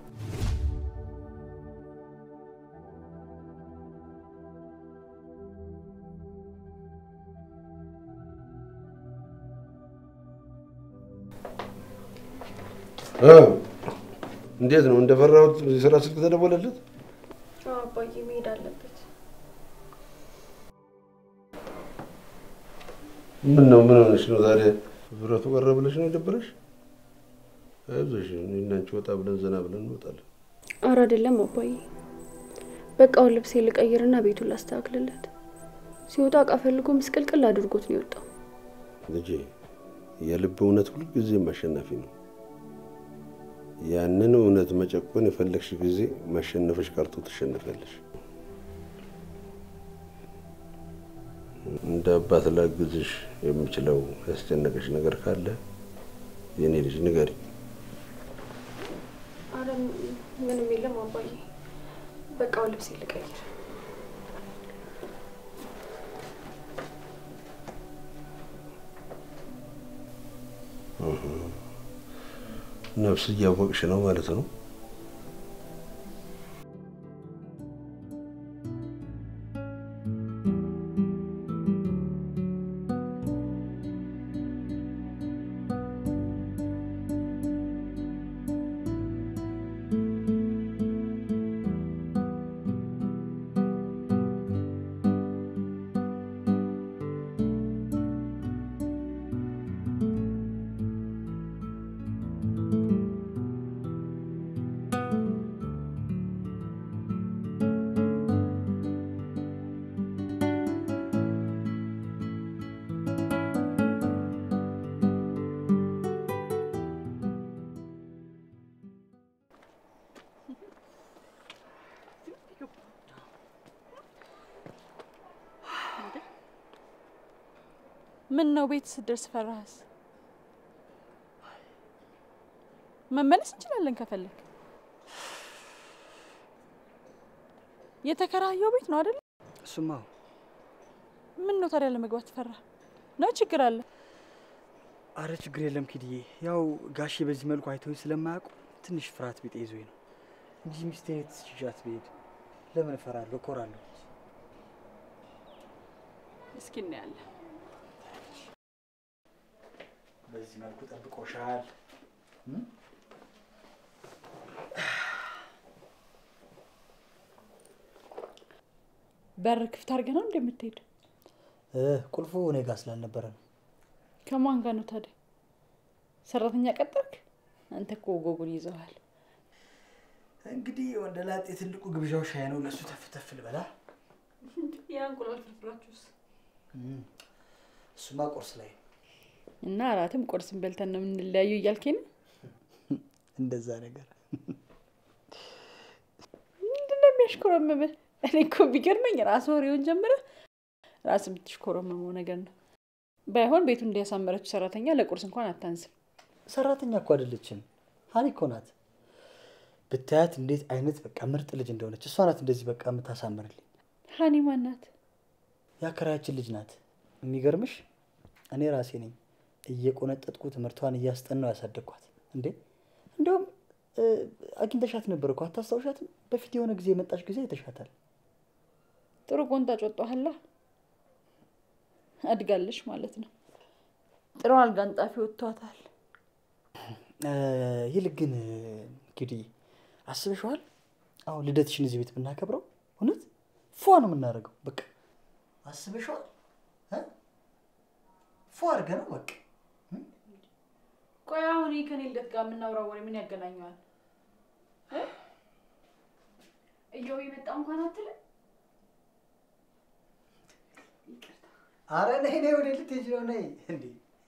እ፣ እንዴት ነው እንደፈራሁት የስራ ስልክ ተደወለለት? አባዬ መሄድ አለበት። ምን ነው ምን ሆነሽ ነው ዛሬ? ብረቱ ቀረ ብለሽ ነው የደበረሽ? አይዞሽ፣ እኔና አንቺ ወጣ ብለን ዘና ብለን እንወጣለን። አረ አይደለም አባዬ፣ በቃውን ልብሴ ልቀይርና ቤቱን ላስተካክልለት። ሲወጣ እቃ ፈልጎ ምስቅልቅል አድርጎት ነው የወጣው። ልጄ፣ የልብ እውነት ሁልጊዜም አሸናፊ ነው። ያንን እውነት መጨቆን የፈለግሽ ጊዜ ማሸነፈሽ ቀርቶ ትሸነፊያለሽ። እንደ አባት ላግዝሽ የምችለው ያስጨነቀሽ ነገር ካለ የኔ ልጅ ንገሪ። አረ ምንም የለም አባዬ፣ በቃውን ልብሴ ልቀይር። ነፍስ እያወቅሽ ነው ማለት ነው። ምን ነው ቤት ስደርስ ፈራህስ? መመለስ እንችላለን ከፈለግ። የተከራየው ቤት ነው አይደል? እሱማ ምን ነው ታዲያ ለመግባት ፈራ ነው? ችግር አለ? አረ ችግር የለም ኪድዬ። ያው ጋሼ በዚህ መልኩ አይተውኝ ስለማያውቁ ትንሽ ፍርሃት ቢጤ ይዞኝ ነው እንጂ ሚስቴን ትችዣት ብሄድ ለምን እፈራለሁ? እኮራለሁ። እስኪ እናያለን። በዚህ መልኩ ጠብቆሻል። በር ክፍት አድርገህ ነው እንደምትሄድ? እ ቁልፉ እኔ ጋር ስላልነበረ ነው። ከማን ጋር ነው ታዲያ? ሰራተኛ ቀጠርክ? አንተ እኮ ጎጉን ይዘዋል። እንግዲህ ወንደ ላጤ ትልቁ ግብዣው ሻይ ነው። ለእሱ ተፍ ተፍ ልበላ። የእንቁላል ፍርፍራችሁስ? እሱማ ቁርስ ላይ ነው። እና እራትም ቁርስን በልተን ነው የምንለያዩ እያልከኝ ነው? እንደዛ ነገር ምንድን ነው የሚያሽኮረምምህ? እኔ እኮ ቢገርመኝ ራስ ወሬውን ጀምረህ ራስ የምትሽኮረመመው ነገር ነው። ባይሆን ቤቱን እንዲያሳመረችው ሰራተኛ ለቁርስ እንኳን አታንስም። ሰራተኛ እኮ አይደለችም፣ ሀኒ እኮ ናት። ብታያት እንዴት አይነት በቃ ምርጥ ልጅ እንደሆነች እሷ ናት እንደዚህ በቃ የምታሳምርልኝ። ሀኒ ማን ናት? የአከራያችን ልጅ ናት። የሚገርምሽ እኔ ራሴ ነኝ እየቆነጠጥኩ ትምህርቷን እያስጠናው ያሳደግኳት። እንዴ እንዲሁም አግኝተሻት ነበር እኮ አታስታውሻትም? በፊት የሆነ ጊዜ የመጣሽ ጊዜ አይተሻታል። ጥሩ ቆንጣጭ ወጣኋላ። አድጋለሽ ማለት ነው። ጥሩ አልጋ አንጣፊ ወጥቷታል። ይልቅ ግን እንግዲህ አስበሽዋል? አሁን ልደትሽን እዚህ ቤት ብናከብረው እውነት ፏ ነው የምናደርገው። በቃ አስበሽዋል? እ? ፏ አድርገ ነው በቃ ቆይ አሁን ይህ ከኔ ልደት ጋር የምናወራው ወሬ ምን ያገናኘዋል? እየው የመጣ እንኳን አትልም። አረ ነይ ነይ፣ ወደ ልትሄጂ ነው? ነይ እንዴ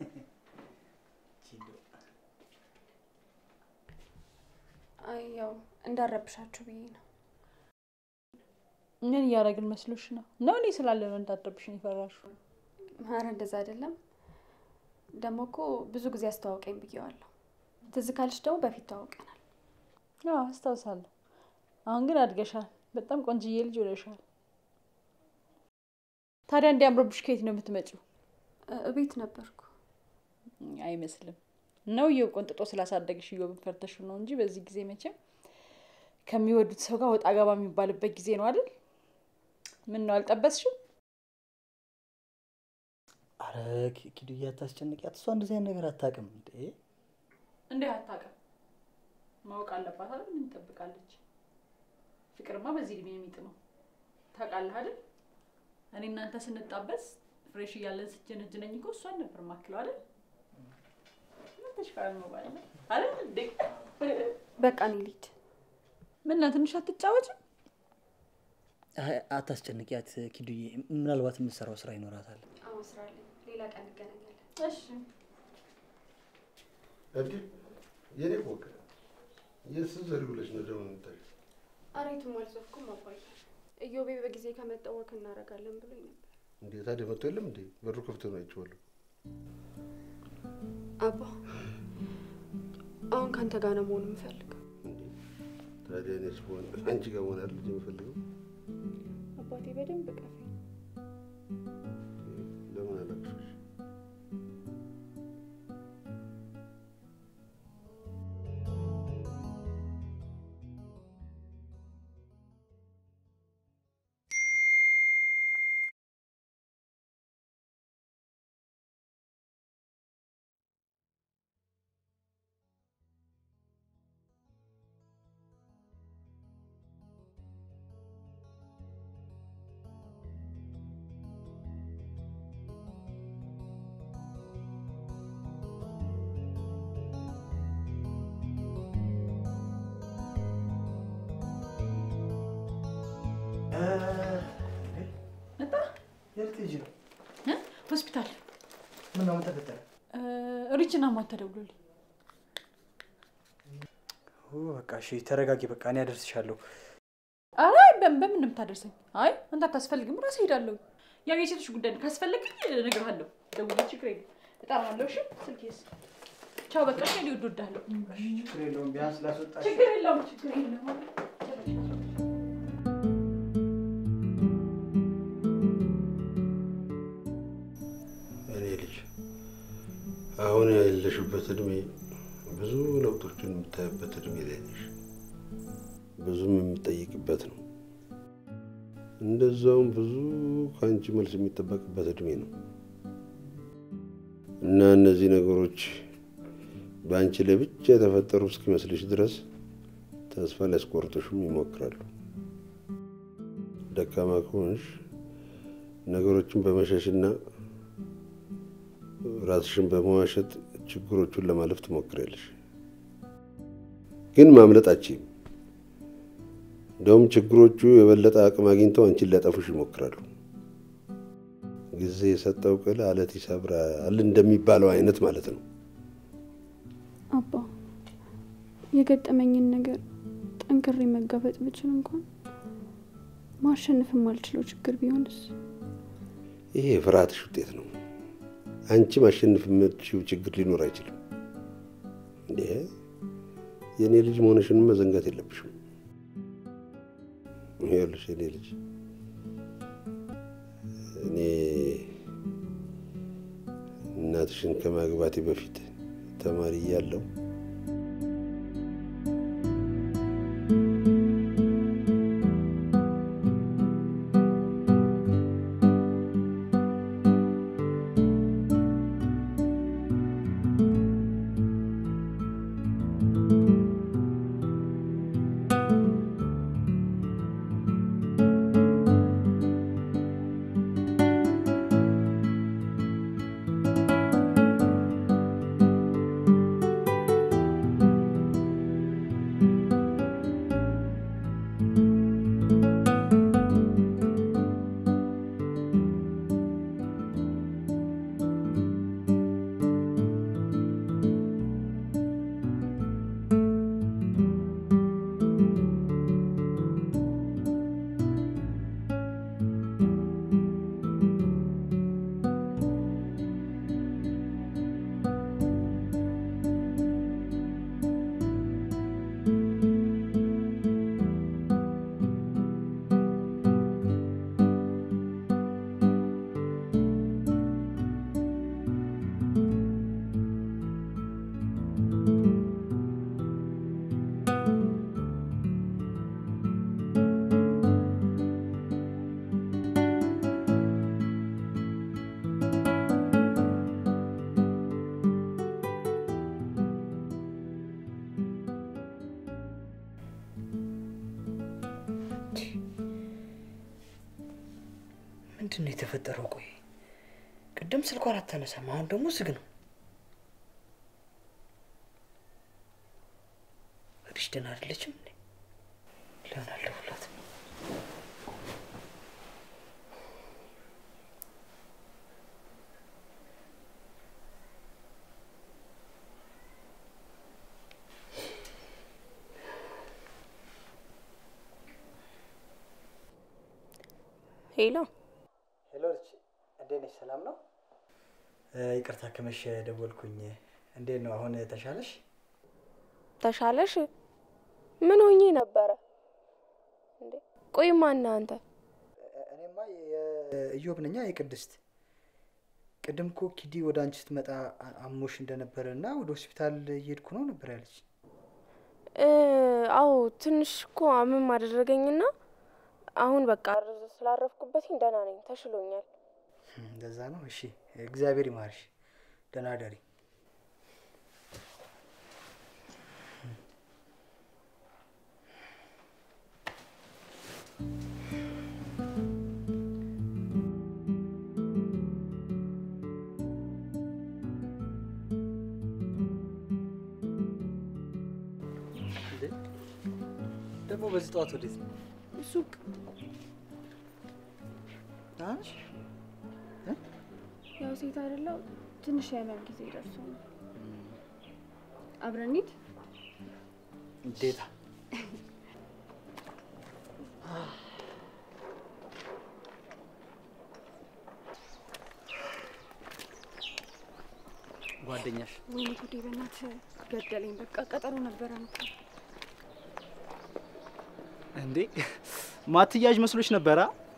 አይ ያው እንዳረብሻችሁ ብዬ ነው። ምን እያደረግን መስሎሽ ነው? ነው እኔ ስላለ ነው እንዳትረብሽኝ የፈራሽው? ኧረ እንደዛ አይደለም። ደግሞ እኮ ብዙ ጊዜ አስተዋውቀኝ ብዬዋለሁ። ትዝ ካልሽ ደግሞ በፊት ተዋውቀናል። አዎ አስታውሳለሁ። አሁን ግን አድገሻል። በጣም ቆንጅዬ ልጅ ሆነሻል። ታዲያ እንዲያምርብሽ ከየት ነው የምትመጪው? እ- እቤት ነበርኩ። አይመስልም ነው እየው ቆንጥጦ ስላሳደግሽ እዮብን ፈርተሽ ነው እንጂ በዚህ ጊዜ መቼም ከሚወዱት ሰው ጋር ወጣ ገባ የሚባልበት ጊዜ ነው አይደል? ምን ነው አልጠበስሽም? አረ ኪ- ኪዱዬ አታስጨንቂያት። እሷ እንደዚህ አይነት ነገር አታውቅም እንዴ። እንዴ አታውቅም? ማወቅ አለባት አይደል? ምን ትጠብቃለች? ፍቅርማ በዚህ እድሜ ነው የሚጥመው። ታውቃለህ አይደል? እኔ እናንተ ስንጣበስ ፍሬሽ እያለን ስትጀነጅነኝ እኮ እሷን ነበር ማክለው አይደል? ምን ተሽካል ነው ባለ አይደል እንዴ? በቃ እኔ ልሂድ። ምን ነው ትንሽ አትጫወችም? አይ፣ አታስጨንቂያት ኪዱዬ። ምናልባት የምትሰራው ስራ ይኖራታል። አሁን ስራ አለኝ። ሌላ ቀን እንገናኛለን። እሺ እንዴ የኔ ቆቅ የት ዘሪ ብለሽ ነው ደግሞ የምታሽ? ኧረ የትም አልዞርኩም አባዬ። እዮቤ በጊዜ ከመጣ ወክ እናደርጋለን ብሎኝ ነበር። እንዴ ታዲያ መጥቶ የለም እንዴ? በሩ ክፍት ነው አይቼዋለሁ። አባ አሁን ከአንተ ጋር ነው መሆን የምፈልገው። እንዴ ታዲያ እኔስ ብሆን አንቺ ጋር መሆን አይደል የምፈልገው? አባቴ በደንብ ቀፈኝ። ለምን አላቅሽሽ? መጣ የት ልትሄጂ ነው? እ? ሆስፒታል ምን ነው ምን ተፈጠረ? ሪችና ማን ተደውሎልኝ ኦ፣ በቃ እሺ ተረጋጊ። በቃ እኔ አደርስሻለሁ። አይ በምን በምን ነው የምታደርሰኝ? አይ አንተ አታስፈልግም፣ ራሴ ሄዳለሁ። ያው የሴቶች ጉዳይ ነው። ካስፈለገኝ እነግርሃለሁ። ደውዬ ችግር የለም እጠራለሁ። እሺ ስልኬስ ቻው። በቃ እሺ ሊወድ ወዳለሁ። ችግር የለውም ቢያንስ ላስወጣሽ ችግር የለውም ችግር የለውም። እኔ ልጅ አሁን ያለሽበት እድሜ ብዙ ለውጦችን የምታይበት እድሜ ላይ ነሽ። ብዙም የምጠይቅበት ነው። እንደዛውም ብዙ ከአንቺ መልስ የሚጠበቅበት እድሜ ነው እና እነዚህ ነገሮች በአንቺ ላይ ብቻ የተፈጠሩ እስኪመስልሽ ድረስ ተስፋ ሊያስቆርጡሽም ይሞክራሉ። ደካማ ከሆንሽ ነገሮችን በመሸሽና ራስሽን በመዋሸት ችግሮቹን ለማለፍ ትሞክሪያለሽ። ግን ማምለጣችም እንደውም ችግሮቹ የበለጠ አቅም አግኝተው አንቺን ሊያጠፉሽ ይሞክራሉ። ጊዜ የሰጠው ቅል አለት ይሰብራል እንደሚባለው አይነት ማለት ነው። አባ የገጠመኝን ነገር ጠንክሬ መጋፈጥ ብችል እንኳን ማሸነፍ የማልችለው ችግር ቢሆንስ? ይሄ የፍርሃትሽ ውጤት ነው። አንቺ ማሸነፍ የምትችይው ችግር ሊኖር አይችልም። እንዴ የእኔ ልጅ መሆንሽንም መዘንጋት የለብሽም። ይኸውልሽ የእኔ ልጅ እኔ እናትሽን ከማግባቴ በፊት ተማሪ እያለሁ ምንድን ነው የተፈጠረው? ቆይ ቅድም ስልኳን አታነሳም፣ አሁን ደግሞ ዝግ ነው። እግዲሽ ደህና አይደለችም እንዴ? ለምን አልደውላትም? ሄሎ ሄሎ ልጅ፣ እንዴት ነሽ? ሰላም ነው? ይቅርታ ከመሸ ደወልኩኝ። እንዴት ነው አሁን ተሻለሽ? ተሻለሽ? ምን ሆኜ ነበረ እንዴ? ቆይ ማን አንተ? እኔማ የኢዮብ ነኛ የቅድስት። ቅድም እኮ ኪዲ ወደ አንቺ ስትመጣ አ- አሞሽ እንደነበረ እና ወደ ሆስፒታል እየሄድኩ ነው ነበር ያለች። እ፣ አዎ ትንሽ እኮ አመም አደረገኝና አሁን በቃ ስላረፍኩበትኝ ደህና ነኝ፣ ተሽሎኛል። እንደዛ ነው። እሺ፣ እግዚአብሔር ይማርሽ። ደህና ደሪ። ደግሞ በዚህ ጠዋት ወዴት ነው? ሱቅ ደህና ነሽ? ያው ሴት አይደለው ትንሽ የህመም ጊዜ ደርሶ ነው። አብረን እንሂድ። እንዴታ ጓደኛሽ ወይኔ ጉዴ፣ በእናትህ ገደለኝ። በቃ ቀጠሮ ነበረን እኮ። እንዴ ማትያዥ መስሎች ነበራ?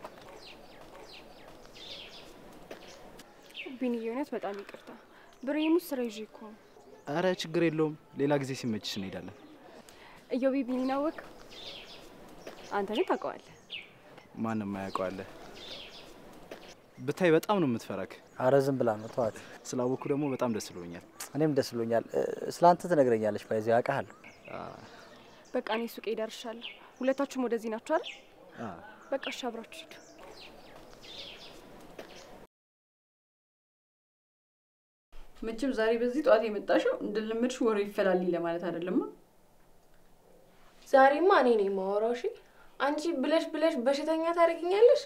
ቢንዬ፣ እውነት በጣም ይቅርታ። ብሬም ውስጥ ስራ ይዤ እኮ ነው። አረ ችግር የለውም። ሌላ ጊዜ ሲመችሽ እንሄዳለን። እዮቤ ቢኒን አወቅ? አንተ ግን ታውቀዋለህ። ማንም አያውቀዋለ። ብታይ በጣም ነው የምትፈራክ። አረ ዝም ብላ ነው ተዋት። ስላወኩ ደግሞ በጣም ደስ ብሎኛል። እኔም ደስ ብሎኛል። ስለ አንተ ትነግረኛለች። ባይዚ አውቃለሁ። በቃ እኔ ሱቄ ደርሻለሁ። ሁለታችሁም ወደዚህ ናችሁ አይደል? አ፣ በቃ እሺ፣ አብራችሁ ሂዱ። መቼም ዛሬ በዚህ ጠዋት የመጣሽው እንደለመድሽ ወሬ ይፈላልኝ ለማለት አይደለማ። ዛሬማ እኔ ነኝ የማወራው። እሺ አንቺ ብለሽ ብለሽ በሽተኛ ታደርጊኛለሽ።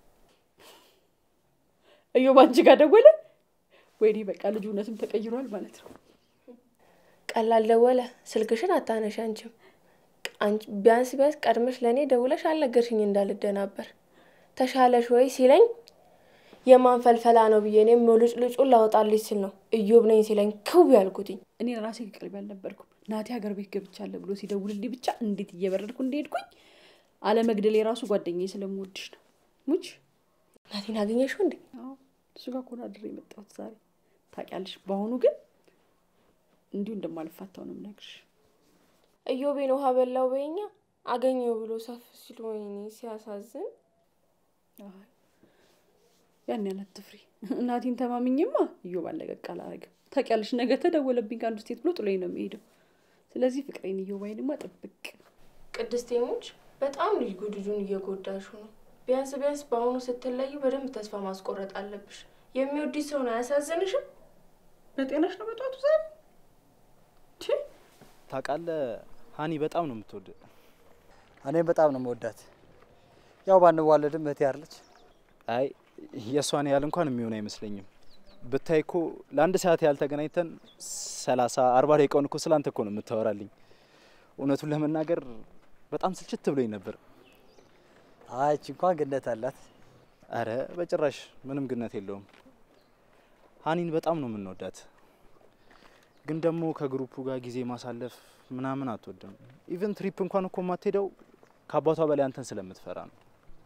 እዮብ አንቺ ጋር ደወለ። ወይኔ በቃ ልጁ እውነትም ተቀይሯል ማለት ነው። ቀላል ደወለ። ስልክሽን አታነሽ አንቺም። አንቺ ቢያንስ ቢያንስ ቀድመሽ ለእኔ ደውለሽ አልነገርሽኝ እንዳልደናበር። ተሻለሽ ወይ ሲለኝ የማን ፈልፈላ ነው ብዬ እኔም ልጭ ልጩን ላወጣልሽ ስል ነው እዮብ ነኝ ሲለኝ ክው ያልኩትኝ። እኔ ራሴ ቅርብ አልነበርኩም። ናቲ ሀገር ቤት ገብቻለሁ ብሎ ሲደውልልኝ ብቻ እንዴት እየበረድኩ እንደሄድኩኝ አለመግደል የራሱ ጓደኛዬ ስለምወድሽ ነው። ሙች ናቲን አገኘሽው እንዴ? አዎ፣ እሱ ጋር እኮ ነው አድሬ የመጣሁት ዛሬ። ታውቂያለሽ፣ በአሁኑ ግን እንዲሁ እንደማልፋታው ነው የምነግርሽ። እዮቤን ውሃ በላው በኛ አገኘው ብሎ ሰፍ ሲል ወይኔ ሲያሳዝን። አይ፣ ያን ያህል አትፍሪ። እናቴን ተማምኝማ እዮብ አለቀቅ አላረግም። ታውቂያለሽ፣ ነገ ተደወለብኝ ከአንዱ ስቴት ብሎ ጥሎኝ ነው የሚሄደው። ስለዚህ ፍቅሬን እዮብ አይንማ ጥብቅ ቅድስቴሞች በጣም ልጅ ጉድጁን እየጎዳሹ ነው። ቢያንስ ቢያንስ በአሁኑ ስትለዩ በደንብ ተስፋ ማስቆረጥ አለብሽ። የሚወድሽ ሰውን አያሳዝንሽም? በጤናሽ ነው በጠዋቱ ዛሬ ቺ ታውቃለህ ሀኒ በጣም ነው የምትወድ። እኔም በጣም ነው መወዳት። ያው ባንዋለድም እህቴ አለች። አይ የእሷን ያህል እንኳን የሚሆን አይመስለኝም። ብታይ እኮ ለአንድ ሰዓት ያህል ተገናኝተን ሰላሳ አርባ ደቂቃውን እኮ ስላንተ እኮ ነው የምታወራልኝ። እውነቱን ለመናገር በጣም ስልችት ብሎኝ ነበር። አይች እንኳን ግነት አላት። አረ በጭራሽ ምንም ግነት የለውም። ሀኒን በጣም ነው የምንወዳት፣ ግን ደግሞ ከግሩፑ ጋር ጊዜ ማሳለፍ ምናምን አትወድም። ኢቨን ትሪፕ እንኳን እኮ የማትሄደው ከአባቷ በላይ አንተን ስለምትፈራ ነው።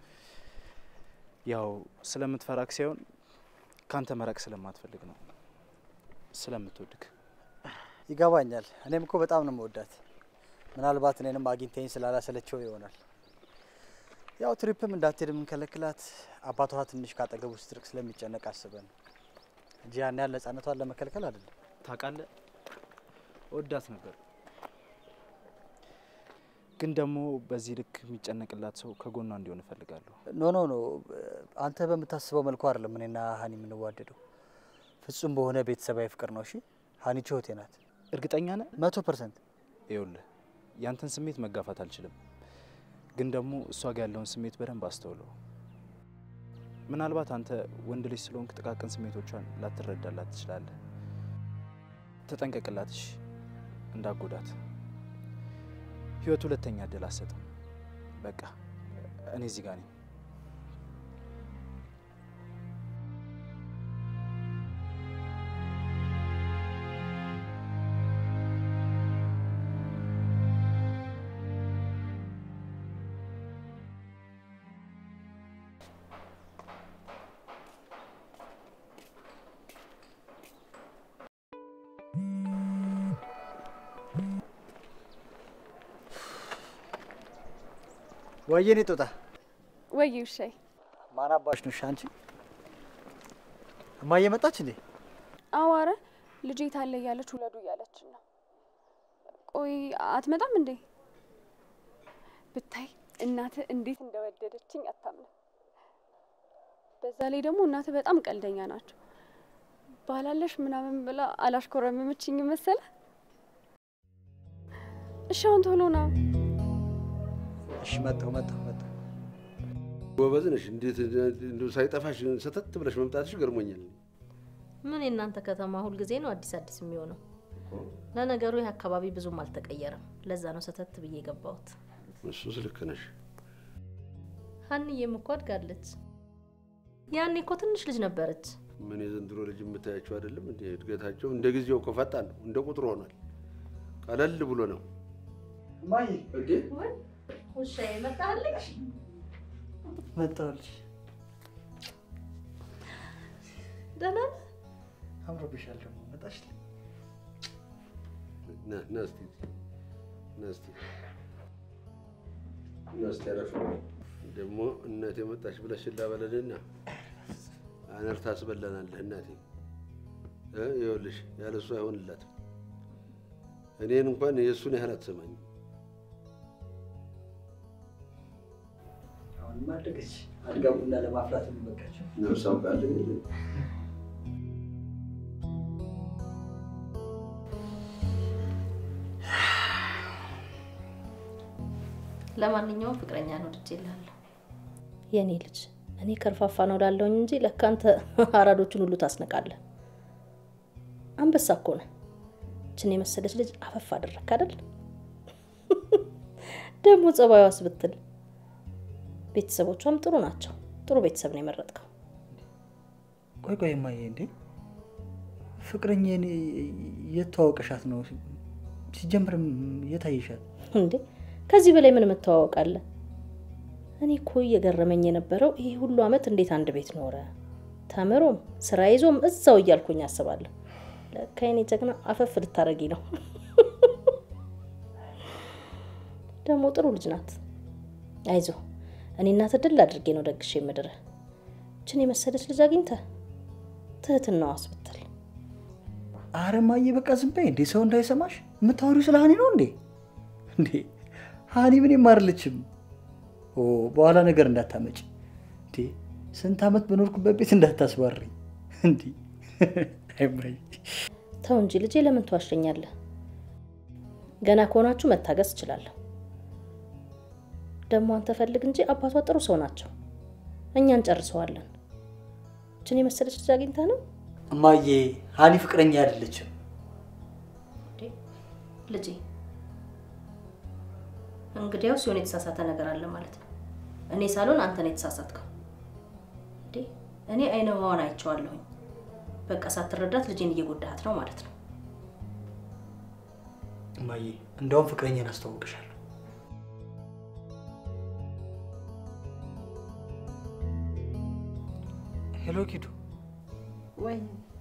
ያው ስለምትፈራክ ሳይሆን ከአንተ መራቅ ስለማትፈልግ ነው፣ ስለምትወድክ። ይገባኛል። እኔም እኮ በጣም ነው መወዳት። ምናልባት እኔንም አግኝተኝ ስላላሰለቸው ይሆናል። ያው ትሪፕም እንዳትሄድ የምንከለክላት አባቷ ትንሽ ካጠገቡ ስትርቅ ስለሚጨነቅ አስበን እንጂ ያን ያህል ነጻነቷን ለመከልከል አይደለም። ታውቃለህ፣ ወዳት ነበር። ግን ደግሞ በዚህ ልክ የሚጨነቅላት ሰው ከጎኗ እንዲሆን እፈልጋለሁ። ኖ ኖ ኖ አንተ በምታስበው መልኩ አይደለም እኔና ሀኒ የምንዋደደው። ፍጹም በሆነ ቤተሰባዊ ፍቅር ነው። እሺ ሀኒቾ እህቴ ናት። እርግጠኛ ነህ? መቶ ፐርሰንት። ይኸውልህ ያንተን ስሜት መጋፋት አልችልም፣ ግን ደግሞ እሷ ጋር ያለውን ስሜት በደንብ አስተውለው። ምናልባት አንተ ወንድ ልጅ ስለሆንክ ጥቃቅን ስሜቶቿን ላትረዳላት ትችላለህ። ተጠንቀቅላት፣ እሺ? እንዳጎዳት። ህይወት ሁለተኛ እድል አትሰጥም። በቃ እኔ እዚህ ጋር ነኝ። ወየኔ ጦጣ ወይ ውሻዬ፣ ማን አባሽ ነው? እሺ አንቺ እማዬ መጣች እንዴ? አዋረ ልጄ ታለ እያለች ውለዱ እያለች ነው። ቆይ አትመጣም እንዴ? ብታይ እናትህ እንዴት እንደወደደችኝ አታምንም። በዛ ላይ ደግሞ እናትህ በጣም ቀልደኛ ናቸው። ባላለሽ ምናምን ብላ አላሽኮረመመችኝ መሰለ። እሺ አሁን ቶሎ ና። እሺ መጣሁ መጣሁ መጣሁ። ጎበዝ ነሽ። እንዴት እንደው ሳይጠፋሽ ሰተት ብለሽ መምጣትሽ ገርሞኛል። ምን የእናንተ ከተማ ሁልጊዜ ነው አዲስ አዲስ የሚሆነው? ለነገሩ ይህ አካባቢ ብዙም አልተቀየረም። ለዛ ነው ሰተት ብዬ የገባሁት። እሱስ ልክ ነሽ። ሀንዬም እኮ አድጋለች። ያኔ እኮ ትንሽ ልጅ ነበረች። ምን የዘንድሮ ልጅ የምታያቸው አይደለም እንዴ? እድገታቸው እንደ ጊዜው እኮ ፈጣን ነው፣ እንደ ቁጥሩ ሆኗል። ቀለል ብሎ ነው እማዬ እንዴ? ውሻዬ መጣልሽ? መጣሁልሽ። ደህና ነህ? አምሮብሻል ደግሞ መጣሽ። ና ና እስቲ ና እስቲ ና እስቲ አረፍ ደግሞ እናቴ መጣች ብለሽ ላበለልና አነር ታስበላናለህ እናቴ እ ይኸውልሽ ያለ እሱ አይሆንላትም። እኔን እንኳን የእሱን ያህል አትሰማኝም። አሁንማ አደገች። አድጋ ቡና ለማፍላት የሚበቃቸው ነፍስ አውቃለሁ እንጂ ለማንኛውም ፍቅረኛ ነው ልጅ ይላለሁ። የእኔ ልጅ እኔ ከርፋፋ ነው ላለውኝ እንጂ ለካ አንተ አራዶችን ሁሉ ታስነቃለህ። አንበሳ እኮ ነህ። ችን የመሰለች ልጅ አፈፍ አደረክ አይደል? ደግሞ ጸባዩስ ብትል ቤተሰቦቿም ጥሩ ናቸው። ጥሩ ቤተሰብ ነው የመረጥከው። ቆይ ቆይ እማዬ፣ እንዴ ፍቅረኛዬን የት ተዋወቀሻት ነው? ሲጀምርም የት አየሻት? እንዴ ከዚህ በላይ ምን መተዋወቅ እኔ እኮ እየገረመኝ የነበረው ይሄ ሁሉ አመት እንዴት አንድ ቤት ኖረ፣ ተምሮም ስራ ይዞም እዛው እያልኩኝ አስባለሁ። ለካ የኔ ጀግና አፈፍ ልታረጊ ነው። ደግሞ ጥሩ ልጅ ናት። አይዞ እኔ እናት ድል አድርጌ ነው ደግሼ የምድርህ። ችን የመሰለች ልጅ አግኝተህ ትህትናዋስ ብትል አረ እማዬ በቃ ዝም በይ እንዴ፣ ሰው እንዳይሰማሽ። የምታወሪው ስለ ሀኒ ነው እንዴ? እንዴ ሀኒ ምን አይደለችም። ኦ በኋላ ነገር እንዳታመጭ እንዴ። ስንት አመት በኖርኩበት ቤት እንዳታስባርኝ እንዴ። አይ እማዬ ተው እንጂ ልጄ፣ ለምን ትዋሸኛለህ? ገና ከሆናችሁ መታገስ እችላለሁ። ደግሞ አንተ ፈልግ እንጂ አባቷ ጥሩ ሰው ናቸው። እኛ እንጨርሰዋለን። ችን የመሰለች ልጅ አግኝታ ነው እማዬ፣ ሀኒ ፍቅረኛ አይደለችም። ልጄ። እንግዲያውስ የሆነ የተሳሳተ ነገር አለ ማለት ነው። እኔ ሳልሆን አንተ ነው የተሳሳትከው። እንዴ እኔ አይነ ውሃዋን አይቼዋለሁኝ። በቃ ሳትረዳት ልጄን እየጎዳሃት ነው ማለት ነው። እማዬ፣ እንደውም ፍቅረኛን አስተዋውቅሻለሁ። ሄሎ ኪዱ፣ ወይ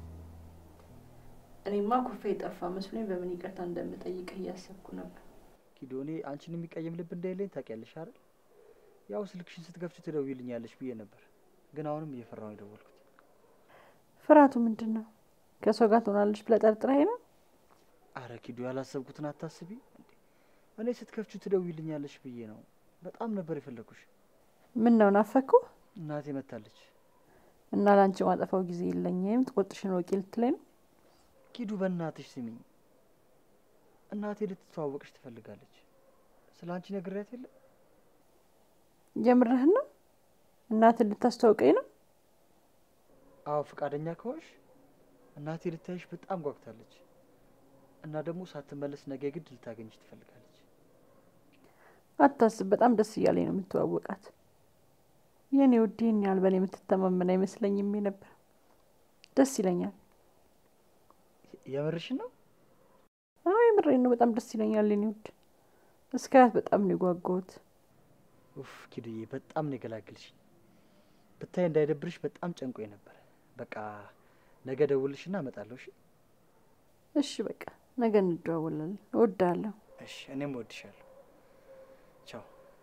እኔማ ኩፌ የጠፋ መስሎኝ በምን ይቅርታ እንደምጠይቅህ እያሰብኩ ነበር። ኪዱ፣ እኔ አንቺን የሚቀየም ልብ እንደሌለኝ ታውቂያለሽ አይደል? ያው ስልክሽን ስትከፍቺ ትደውይልኛለሽ ብዬ ነበር፣ ግን አሁንም እየፈራሁ የደወልኩት። ፍርሃቱ ምንድን ነው? ከሰው ጋር ትሆናለች ብለህ ጠርጥረኸኝ ነው? አረ ኪዱ፣ ያላሰብኩትን አታስቢ። እንዴ እኔ ስትከፍቹ ትደውይልኛለሽ ብዬ ነው። በጣም ነበር የፈለኩሽ። ምን ነው ናፈኩ? እናቴ መታለች። እና ላንቺ ማጠፋው ጊዜ የለኝም ጥቆጥሽን ወቂ ልትለኝ ነው? ኪዱ በእናትሽ ስሚኝ፣ እናቴ ልትተዋወቅሽ ትፈልጋለች። ስለ አንቺ ነግሬያት የለ ጀምረህን ነው? እናትን ልታስተዋውቀኝ ነው? አዎ ፈቃደኛ ከሆንሽ እናቴ ልታይሽ በጣም ጓጉታለች እና ደግሞ ሳትመለስ ነገ ግድ ልታገኝሽ ትፈልጋለች። አታስብ፣ በጣም ደስ እያለኝ ነው የምትዋወቃት። የኔ ውድ ይህን ያህል በእኔ የምትተማመን አይመስለኝም ነበር። ደስ ይለኛል። የምርሽን ነው? አዎ የምሬን ነው። በጣም ደስ ይለኛል የኔ ውድ። እስካያት በጣም ነው የጓጓሁት። ኡፍ ኪዱዬ፣ በጣም ነው የገላግልሽኝ። ብታይ እንዳይደብርሽ በጣም ጨንቆኝ ነበር። በቃ ነገ ደውልሽና እመጣለሁ። እሺ? እሺ በቃ ነገ እንደዋወላለን። እወድሃለሁ። እሺ፣ እኔም እወድሻለሁ። ቻው።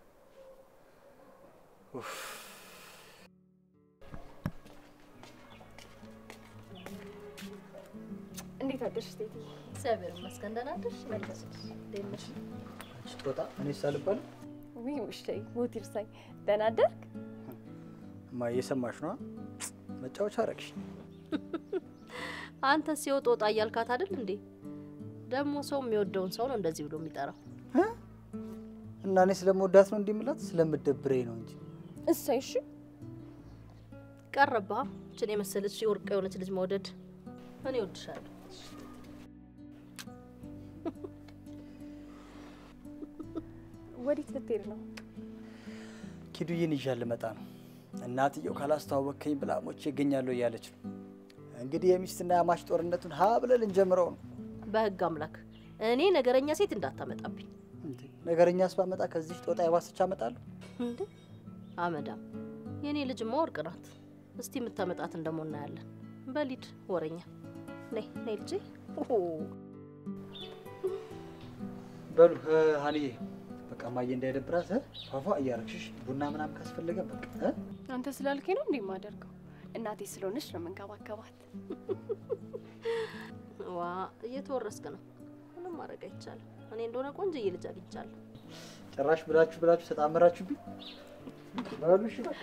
ኡፍ እንዴት አደርሽ ቴቴ? እግዚአብሔር ይመስገን ደህና አደርሽ? መለስሽ እንዴት ነሽ? ስጦታ እኔ ሳልባል ውይ ውሽተይ ሞት ይርሳኝ። ደህና አደርክ? እማ እየሰማሽ ነዋ። መጫወቻ አረግሽ። አንተ ሲወጥ ወጣ እያልካት አይደል እንዴ? ደግሞ ሰው የሚወደውን ሰው ነው እንደዚህ ብሎ የሚጠራው። እና እኔ ስለምወዳት ነው እንዲህ የምላት ስለምደብረኝ ነው እንጂ እሰይ እሺ። ቀረባ ችን የመሰለች የወርቅ የሆነች ልጅ መውደድ። እኔ እወድሻለሁ። ወዴት ልትሄድ ነው? ኪዱዬን ይዣት ልመጣ ነው። እናትየው ካላስተዋወቅከኝ ብላ ሞቼ እገኛለሁ እያለች ነው። እንግዲህ የሚስትና የአማች ጦርነቱን ሀ ብለን ልንጀምረው ነው። በህግ አምላክ እኔ ነገረኛ ሴት እንዳታመጣብኝ። እንዴ ነገረኛስ ባመጣ ከዚህ ጦጣ የባሰች አመጣለሁ። እንዴ አመዳም የእኔ ልጅማ ወርቅ ናት። እስቲ የምታመጣትን ደግሞ እናያለን። በሊድ ወረኛ ነይ ነይ ልጄ። ኦሆ በሉ እ፣ ሀኒዬ በቃ ማየ እንዳይደብራት እ፣ ፏፏ እያረግሽሽ ቡና ምናምን ካስፈለገ በቃ እ? አንተ ስላልከኝ ነው እንዴ የማደርገው? እናቴ ስለሆነች ነው የምንከባከባት። ዋ እየተወረስክ ነው። ምንም ማድረግ አይቻልም። እኔ እንደሆነ ቆንጆዬ ልጅ አግኝቻለሁ። ጭራሽ ብላችሁ ብላችሁ ተጣመራችሁብኝ። በሉ እሺ በቃ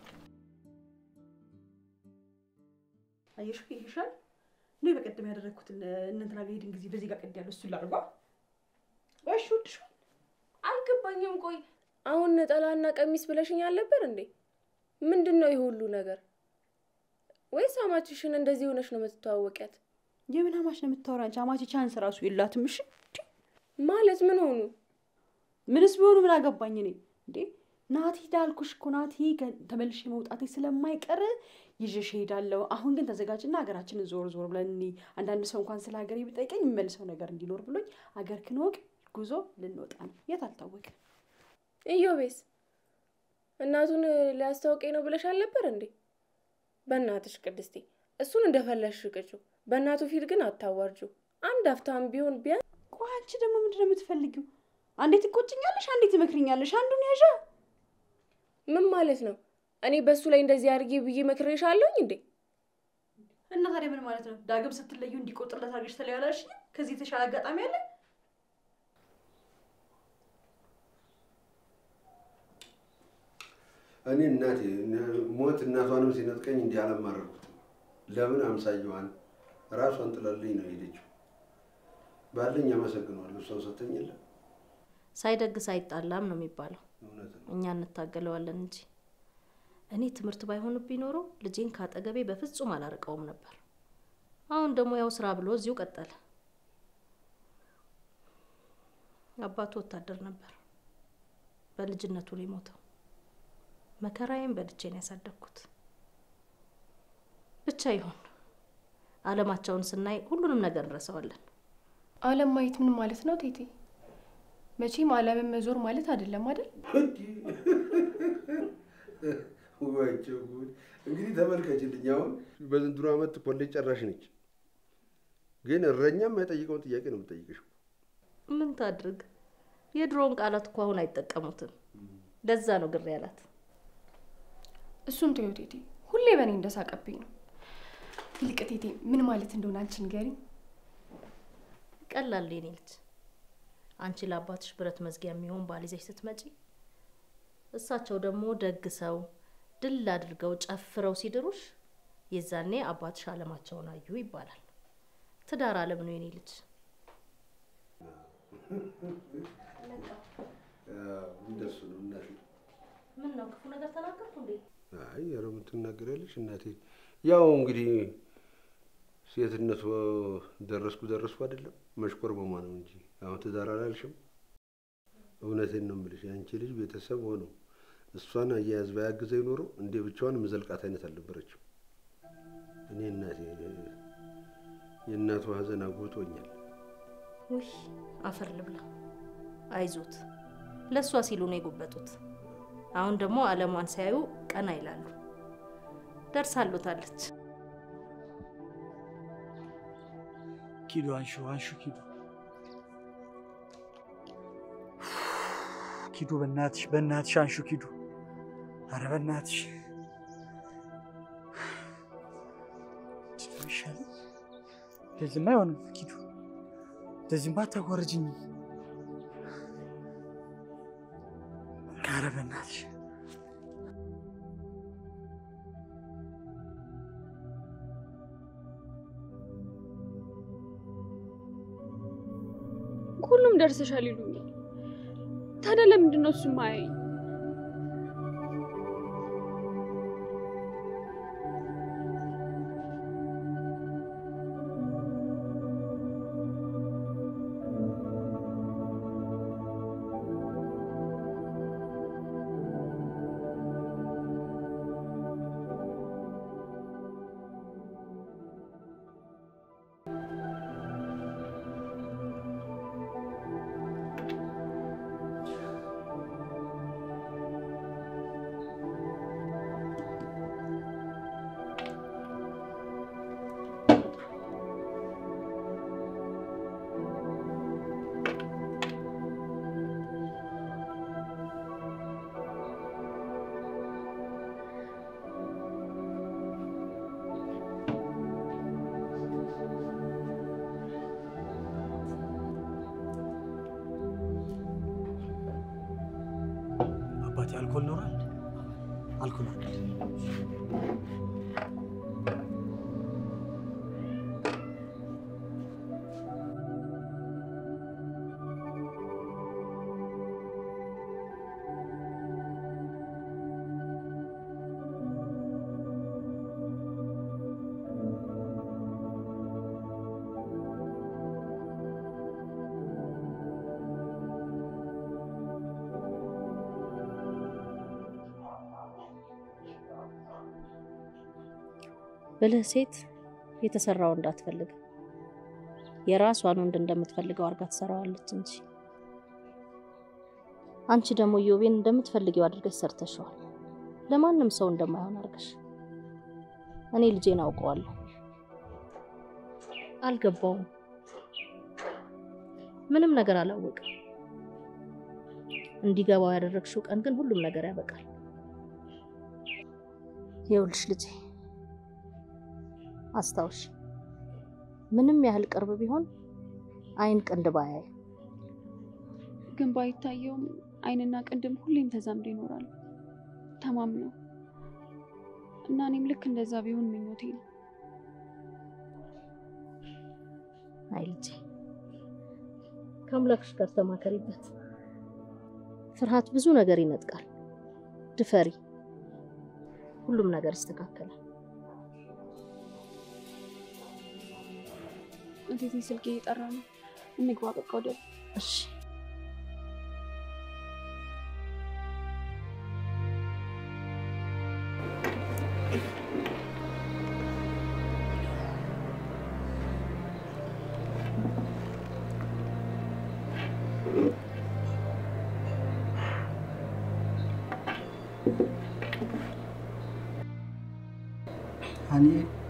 አየሽ ይሻል እኔ በቀደም ያደረግኩትን እንትና ጋር ሄድን ጊዜ በዚህ ጋር ቀድ ያለው እሱን ላድርጓ። እሺ ወድሻል። አልገባኝም። ቆይ አሁን ነጠላና ቀሚስ ብለሽኝ አልነበር እንዴ? ምንድን ነው ይህ ሁሉ ነገር? ወይስ አማችሽን እንደዚህ ሆነሽ ነው የምትተዋወቂያት? የምን አማች ነው የምታወራ አንቺ? አማች ቻንስ ራሱ የላትም። እሺ ማለት ምን ሆኑ? ምንስ ቢሆኑ ምን አገባኝ እኔ እንዴ? ናቲ ዳልኩሽ እኮ ናቲ ከ- ተመልሼ መውጣቴ ስለማይቀር ይዤሽ እሄዳለሁ። አሁን ግን ተዘጋጅና ሀገራችንን ዞር ዞር ብለን እኒ አንዳንድ ሰው እንኳን ስለ ሀገሬ ቢጠይቀኝ የምመልሰው ነገር እንዲኖር ብሎኝ ሀገር ክንወቅ ጉዞ ልንወጣ ነው። የት አልታወቅም። ኢዮቤስ እናቱን ሊያስታውቀኝ ነው ብለሽ አልነበር እንዴ? በእናትሽ ቅድስቴ እሱን እንደፈለሽ ቅጩ። በእናቱ ፊት ግን አታዋርጁ። አንድ አፍታም ቢሆን ቢያንስ ቆይ አንቺ ደግሞ ምንድን ነው የምትፈልጊው? አንዴ ትቆጭኛለሽ፣ አንዴ ትመክርኛለሽ። አንዱን ያዣ ምን ማለት ነው? እኔ በእሱ ላይ እንደዚህ አድርጌ ብዬ መክሬሻለሁኝ እንዴ? እና ታዲያ ምን ማለት ነው? ዳግም ስትለዩ እንዲቆጥርለት አድርገሽ ተለያላሽ። ከዚህ የተሻለ አጋጣሚ አለ? እኔ እናቴ ሞት እናቷንም ሲነጥቀኝ እንዲህ አላማረርኩትም። ለምን አምሳየዋን ራሷን ጥላልኝ ነው የሄደችው። ባለኝ አመሰግነዋለሁ። እሷን ሰጠኝ የለ ሳይደግስ አይጣላም ነው የሚባለው። እውነት ነው። እኛ እንታገለዋለን እንጂ እኔ ትምህርት ባይሆንብኝ ኖሮ ልጄን ካጠገቤ በፍጹም አላርቀውም ነበር። አሁን ደግሞ ያው ስራ ብሎ እዚሁ ቀጠለ። አባቱ ወታደር ነበር። በልጅነቱ ነው የሞተው። መከራዬን በልቼ ነው ያሳደግኩት። ብቻ ይሁን። አለማቸውን ስናይ ሁሉንም ነገር እንረሳዋለን። አለም ማየት ምን ማለት ነው ቴቴ? መቼም አለምን መዞር ማለት አይደለም አይደል? ዋቸው ጉድ! እንግዲህ ተመልከችልኝ። አሁን በዘንድሮ ዓመት ኮሌጅ ጨራሽ ነች፣ ግን እረኛም የማይጠይቀውን ጥያቄ ነው የምጠይቅሽ። ምን ታድርግ? የድሮውን ቃላት እኮ አሁን አይጠቀሙትም። ለዛ ነው ግር ያላት። እሱን ተይው ቴቴ፣ ሁሌ በእኔ እንደሳቀብኝ ነው። ይልቅ ቴቴ ምን ማለት እንደሆነ አንቺ ንገሪኝ። ቀላል የኔ ልጅ፣ አንቺ ለአባትሽ ብረት መዝጊያ የሚሆን ባል ይዘሽ ስትመጪ እሳቸው ደግሞ ደግ ሰው ድል አድርገው ጨፍረው ሲድሩሽ የዛኔ አባትሽ አለማቸውን አዩ ይባላል። ትዳር አለም ነው የኔ ልጅ። እንደሱ ነው እናቴ። ምን ነው ክፉ ነገር ተናገርኩ እንዴ? አይ ኧረ ምን ትናገሪያለሽ እናቴ። ያው እንግዲህ ሴትነቱ ደረስኩ ደረስኩ አይደለም መሽኮርመሟ ነው እንጂ አሁን ትዳር አላልሽም። እውነቴን ነው የምልሽ የአንቺ ልጅ ቤተሰብ ሆነው እሷን አያያዝ ባያግዘኝ ኖሮ እንዴ ብቻዋን ምዘልቃት አይነት አልነበረችም። እኔ እናቴ የእናቱ ሀዘን አጎቶኛል። ውይ አፈር ልብላ። አይዞት፣ ለእሷ ሲሉ ነው የጎበጡት። አሁን ደግሞ አለሟን ሲያዩ ቀና ይላሉ። ደርሳሉታለች። ኪዱ አንሹ አንሹ ኪዱ ኪዱ በእናትሽ በእናትሽ አንሹ ኪዱ አረ በእናትሽ ይሻል እንደዚህማ አይሆንም ኪዱ እንደዚህማ አታጓርጅኝ አረ በእናትሽ ሁሉም ደርሰሻል ይሉኛል። ታዲያ ለምንድን ነው እሱ ማያየኝ? አባቴ አልኮል ኖሯል አልኮል አለ ብልህ ሴት የተሰራው እንዳትፈልግ የራሷን ወንድ እንደምትፈልገው አድርጋ ትሰራዋለች እንጂ። አንቺ ደግሞ ኢዮቤን እንደምትፈልጊው አድርገሽ ሰርተሸዋል። ለማንም ሰው እንደማይሆን አድርገሽ። እኔ ልጄን አውቀዋለሁ። አልገባውም፣ ምንም ነገር አላወቅም። እንዲገባው ያደረግሽው ቀን ግን ሁሉም ነገር ያበቃል። ይኸውልሽ ልጄ አስታውሽ፣ ምንም ያህል ቅርብ ቢሆን አይን ቅንድብ አያይም። ግን ባይታየውም አይንና ቅንድም ሁሌም ተዛምዶ ይኖራሉ ተማምነው እና እኔም ልክ እንደዛ ቢሆን ምኞቴ ነው። አይ ልጄ ከአምላክሽ ጋር ተማከሪበት። ፍርሃት ብዙ ነገር ይነጥቃል። ድፈሪ፣ ሁሉም ነገር ይስተካከላል። እንዴት ስልኬ እየጠራ ነው? እንግባ በቃ ወደ እሺ እኔ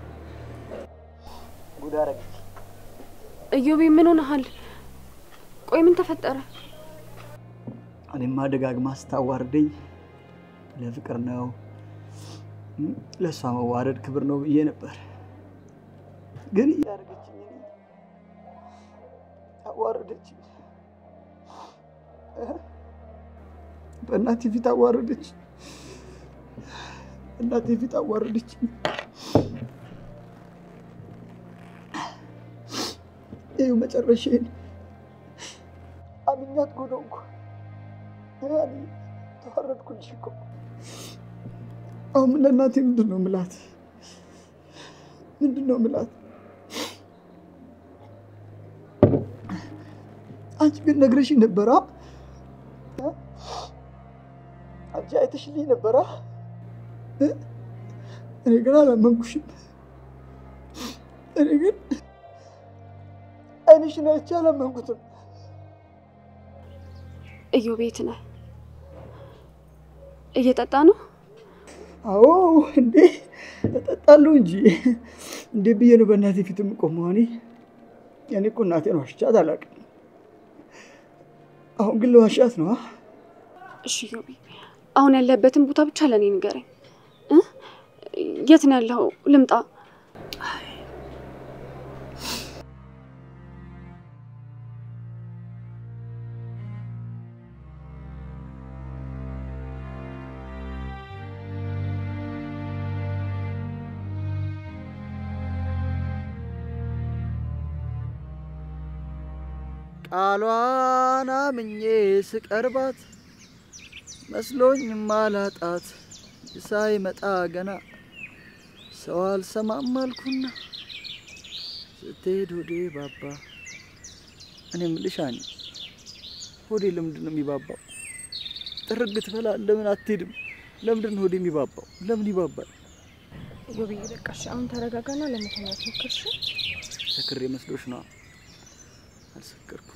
ጉድ አደረገች። እዮቤ ምን ሆነሃል? ቆይ ምን ተፈጠረ? እኔማ ደጋግማ ስታዋርደኝ ለፍቅር ነው ለእሷ መዋረድ ክብር ነው ብዬ ነበር። ግን እያደረገችኝ አዋረደችኝ። በእናቴ ፊት አዋረደች። እናቴ ፊት አዋረደች። ይኸው መጨረሻዬን አምኛት ጎደንኩ። ያኔ ተዋረድኩልሽ እኮ። አሁን ምን ለእናቴ ምንድን ነው ምላት? ምንድን ነው ምላት? አንቺ ግን ነግረሽኝ ነበራ። አንቺ አይተሽልኝ ነበራ። እኔ ግን አላመንኩሽም። እኔ ግን አይንሽን አይቼ አላመንኩትም። እዩ ቤት ነህ? እየጠጣ ነው? አዎ እንዴ እጠጣለሁ እንጂ እንዴ ብዬ ነው በእናቴ ፊት የምቆመው? እኔ እኔ እኮ እናቴን ዋሽቻት አላውቅም። አሁን ግን ለዋሻት ነው። እሺ ዮቢ፣ አሁን ያለበትን ቦታ ብቻ ለእኔ ንገረኝ። እ? የት ነው ያለው? ልምጣ? ቃሏን አምኜ ስቀርባት መስሎኝ ማላጣት ሳይመጣ ገና ሰው አልሰማም አልኩና ስትሄድ ሆዴ ባባ። እኔ የምልሽ አኒ ሆዴ ለምንድን ነው የሚባባው? ጥርግ ትበላ ለምን አትሄድም? ለምንድን ነው ሆዴ የሚባባው? ለምን ይባባል? ዮብዬ በቃ እሺ፣ አሁን ተረጋጋና ለመተኛት ሞክር እሺ? ሰክሬ መስሎሽ ነዋ። አልሰከርኩም።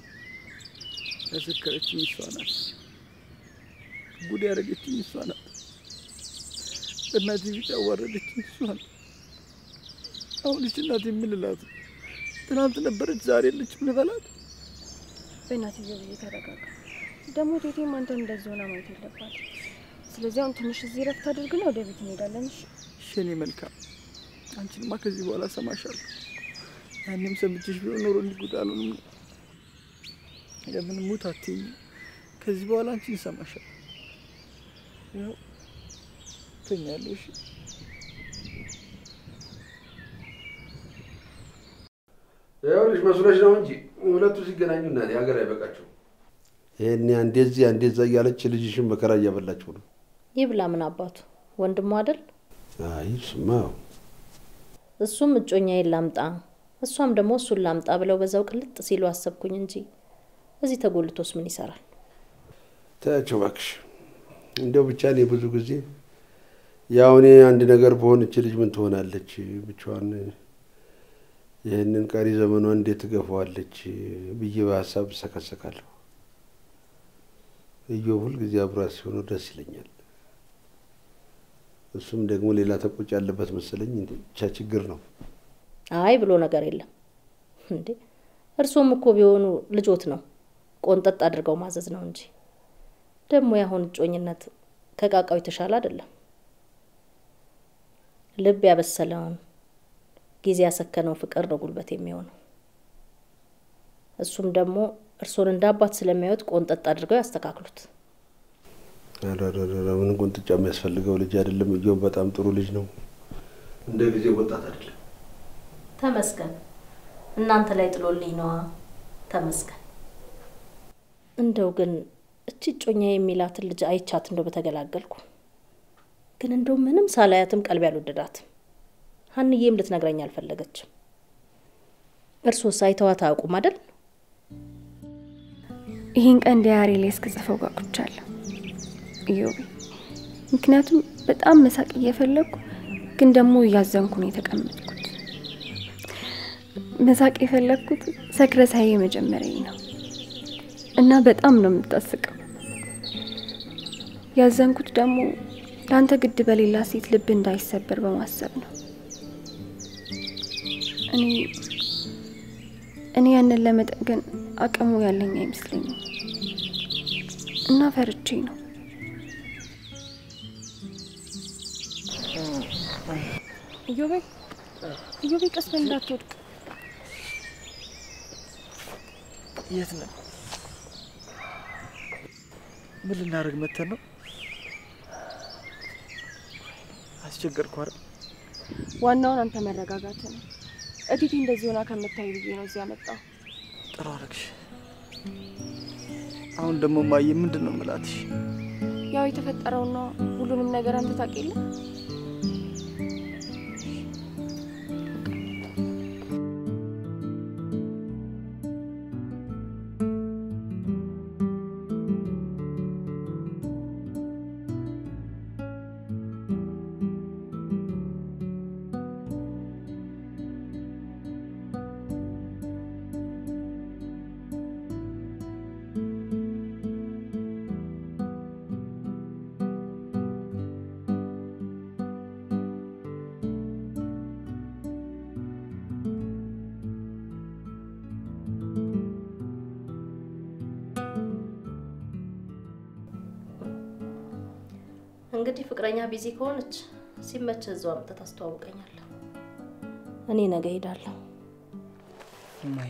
ያሰከረችኝ እሷ ናት። ጉድ ያደረገችኝ እሷ ናት። እናቴ ፊት ያዋረደችኝ እሷ ናት። አሁን እች እናቴ የምልላት ትናንት ነበረች ዛሬ የለችም ልበላት? በእናትህ ዮብዬ ተረጋጋ። ደግሞ ቴቴም አንተን እንደዚህ ሆና ማየት የለባት። ስለዚህ አሁን ትንሽ እዚህ ረፍት አድርግና ወደ ቤት እንሄዳለን እሺ? እሺ የኔ መልካም፣ አንቺንማ ከዚህ በኋላ ሰማሻለሁ። ያኔም ሰምቼሽ ቢሆን ኖሮ እንዲጉድ አልሆንም ነው። ለምን ሙት አትይኝ? ከዚህ በኋላ አንቺን ሰማሻለሁ። ያው ተኛለሁ። እሺ ይኸውልሽ መስሎሽ ነው እንጂ ሁለቱ ሲገናኙ እናቴ ሀገር አይበቃቸው። ይሄኔ አንዴ እዚህ አንዴ እዛ እያለች ልጅሽን መከራ እያበላችሁ ነው። ይብላ ምን አባቱ ወንድሙ አይደል? አይ ስማ፣ እሱም እጮኛዬን ላምጣ እሷም ደግሞ እሱን ላምጣ ብለው በዛው ቅልጥ ሲሉ አሰብኩኝ እንጂ እዚህ ተጎልቶስ ምን ይሰራል? ተያቸው እባክሽ። እንደው ብቻ እኔ ብዙ ጊዜ ያው እኔ አንድ ነገር በሆን እች ልጅ ምን ትሆናለች ብቻዋን ይህንን ቀሪ ዘመኗን እንዴት ትገፋዋለች ብዬ በሀሳብ እሰከሰካለሁ። እዮብ ሁልጊዜ አብሯት ሲሆኑ ደስ ይለኛል። እሱም ደግሞ ሌላ ተቆጭ ያለበት መሰለኝ። ብቻ ችግር ነው። አይ ብሎ ነገር የለም እንዴ። እርሶም እኮ ቢሆኑ ልጆት ነው፣ ቆንጠጥ አድርገው ማዘዝ ነው እንጂ። ደግሞ ያሁን እጮኝነት ከቃቃው የተሻለ አይደለም። ልብ ያበሰለውን ጊዜ ያሰከነው ፍቅር ነው ጉልበት የሚሆነው። እሱም ደግሞ እርሶን እንደ አባት ስለሚያዩት ቆንጠጥ አድርገው ያስተካክሉት። ኧረ ምን ቁንጥጫ የሚያስፈልገው ልጅ አይደለም። እዮብ በጣም ጥሩ ልጅ ነው። እንደ ጊዜ ወጣት አይደለም። ተመስገን። እናንተ ላይ ጥሎልኝ ነዋ። ተመስገን። እንደው ግን እቺ እጮኛ የሚላትን ልጅ አይቻት እንደው በተገላገልኩ። ግን እንደው ምንም ሳላያትም ቀልብ ያልወደዳትም። ሀንዬም ልትነግረኝ አልፈለገችም። እርሶስ አይተዋት አያውቁም አይደል? ይህን ቀን ዲያሪ ላይ እስክጽፈው ጓጉቻለሁ ኢዮቤ። ምክንያቱም በጣም መሳቅ እየፈለግኩ ግን ደግሞ እያዘንኩ ነው የተቀመጥኩት። መሳቅ የፈለግኩት ሰክረሳዬ መጀመሪያ ነው እና በጣም ነው የምታስቀው። ያዘንኩት ደግሞ ለአንተ ግድ በሌላ ሴት ልብ እንዳይሰበር በማሰብ ነው። እኔ እኔ ያንን ለመጠገን አቅሙ ያለኝ አይመስለኝም እና ፈርቼ ነው። ኢዮቤ ኢዮቤ፣ ቀስ በል እንዳትወድቅ። የት ነው? ምን ልናደርግ መተን ነው? አስቸገርኩ አይደል? ዋናውን አንተ መረጋጋት ነው። እቲቲ እንደዚህ ሆና ከምታይ ብዬ ነው እዚህ ያመጣው። ጥሩ አደረግሽ። አሁን ደግሞ ማየ ምንድን ነው የምላት? እሺ ያው የተፈጠረውን ነው። ሁሉንም ነገር አንተ ታውቅ የለ እንግዲህ ፍቅረኛ ቢዚ ከሆነች ሲመች እዛው አምጥተህ ታስተዋውቀኛለህ። እኔ ነገ ሄዳለሁ። እማዬ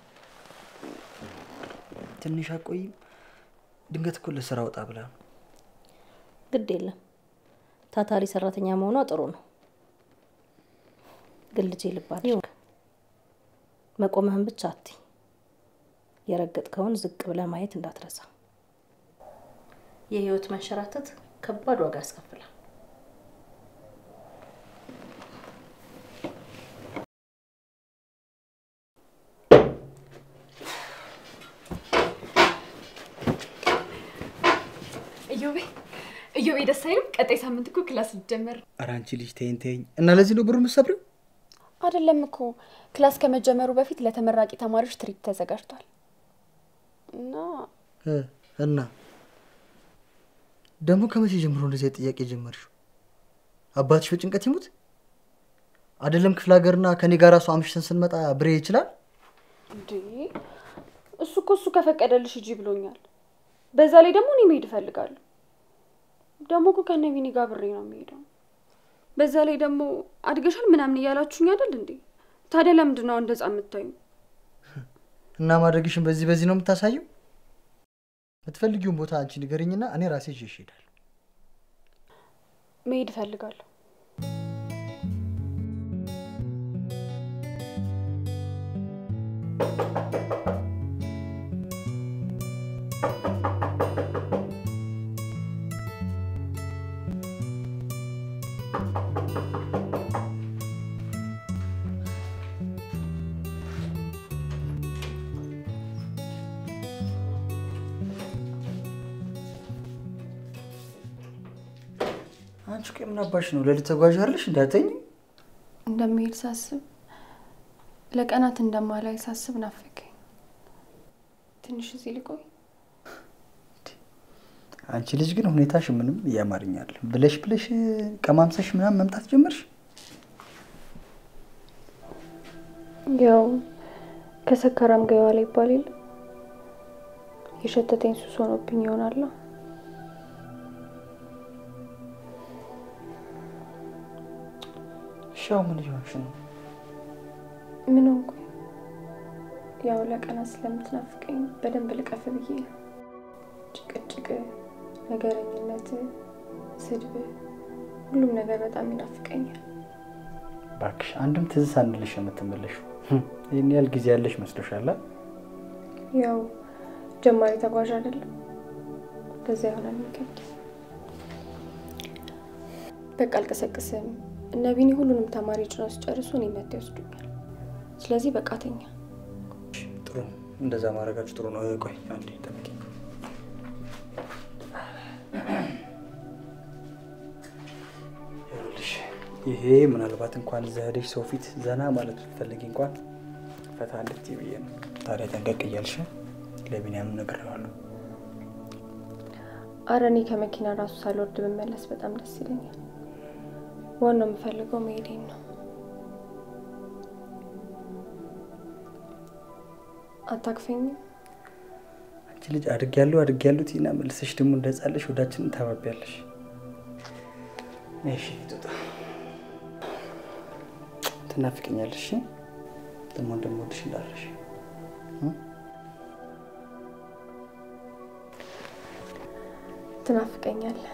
ትንሽ አቆይም? ድንገት እኮ ለስራ ወጣ ብላ ነው። ግድ የለም ታታሪ ሰራተኛ መሆኗ ጥሩ ነው። ግን ልጄ ልባል መቆምህን ብቻ አትይ። የረገጥከውን ዝቅ ብለህ ማየት እንዳትረሳ። የህይወት መንሸራተት ከባድ ዋጋ ያስከፍላል። እዮቤ እዮቤ ደስ አይልም? ቀጣይ ሳምንት እኮ ክላስ ሊጀመር ኧረ አንቺ ልጅ ተይኝ ተይኝ። እና ለዚህ ነው ብሩ የምትሰብሪው? አይደለም እኮ ክላስ ከመጀመሩ በፊት ለተመራቂ ተማሪዎች ትርኢት ተዘጋጅቷል እና እ እና ደግሞ ከመቼ ጀምሮ እንደዚህ አይነት ጥያቄ ጀመርሽው? አባትሽ በጭንቀት ይሙት አይደለም ክፍለ ሀገርና ከኔ ጋር እሱ አምሽተን ስንመጣ ብሬ ይችላል። እንዴ እሱ እኮ እሱ ከፈቀደልሽ ሂጂ ብሎኛል። በዛ ላይ ደግሞ እኔ መሄድ እፈልጋለሁ። ደግሞ እኮ ከነ ቢኒ ጋር ብሬ ነው የሚሄደው። በዛ ላይ ደግሞ አድገሻል ምናምን እያላችሁኝ አይደል እንዴ? ታዲያ ለምንድን ነው እንደዛ የምታዩ? እና ማድረግሽን በዚህ በዚህ ነው የምታሳየው። የምትፈልጊውን ቦታ አንቺ ንገርኝና እኔ ራሴ ይዤሽ እሄዳለሁ። መሄድ እፈልጋለሁ። አንቺ ቆይ ምን አባሽ ነው ሌሊት ተጓዥ አይደለሽ? እንዳተኝ እንደሚሄድ ሳስብ ለቀናት እንደማላይ ሳስብ ናፈቀኝ። ትንሽ እዚህ ልቆይ። አንቺ ልጅ ግን ሁኔታሽ ምንም እያማርኛል ብለሽ ብለሽ ቀማምሰሽ ምናምን መምጣት ጀመርሽ። ያው ከሰካራም ጋር የዋለ ይባል የለ የሸተተኝ ሱስ ሆኖብኝ ይሆናላ። ሻው ምን እየሆንሽ ነው? ምን ሆንኩኝ? ያው ለቀናት ስለምትናፍቀኝ በደንብ ልቀፍ ብዬ ነው። ጭቅጭቅ፣ ነገረኝነት፣ ስድብ፣ ሁሉም ነገር በጣም ይናፍቀኛል። እባክሽ አንድም ትዝ ሳንልሽ የምትመለሽው ይህን ያህል ጊዜ ያለሽ መስሎሻል? ያው ጀማሪ ተጓዥ አይደለም፣ በዛ ይሆናል የሚከብድ። በቃ አልቀሰቅስም። እነ ቢኒ ሁሉንም ተማሪ ጭነው ሲጨርሱ እኔ መጥተው ይወስዱኛል። ስለዚህ በቃ ተኛ። ጥሩ እንደዛ ማድረጋችሁ ጥሩ ነው። ቆይ አንዴ ጠብቂኝ። ይኸውልሽ ይሄ ምናልባት እንኳን እዛ ሄደሽ ሰው ፊት ዘና ማለት ብትፈልጊ እንኳን ፈታ እንድትይ ብዬ ነው። ታዲያ ጠንቀቅ እያልሽ ለቢኒያም ነግሬዋለሁ። አረ እኔ ከመኪና ራሱ ሳልወርድ ብመለስ በጣም ደስ ይለኛል። ዋናው የምፈልገው መሄዴን ነው። አታክፈኝም? አንቺ ልጅ አድጌያለሁ አድጌያለሁ ትይና መልሰሽ ደግሞ እንደ ሕፃን ልጅ ወዳችንን ታባቢያለሽ። እሺ ጡጣ ትናፍቀኛለሽ። ደግሞ እንደምወድሽ እንዳለሽ ትናፍቀኛለህ።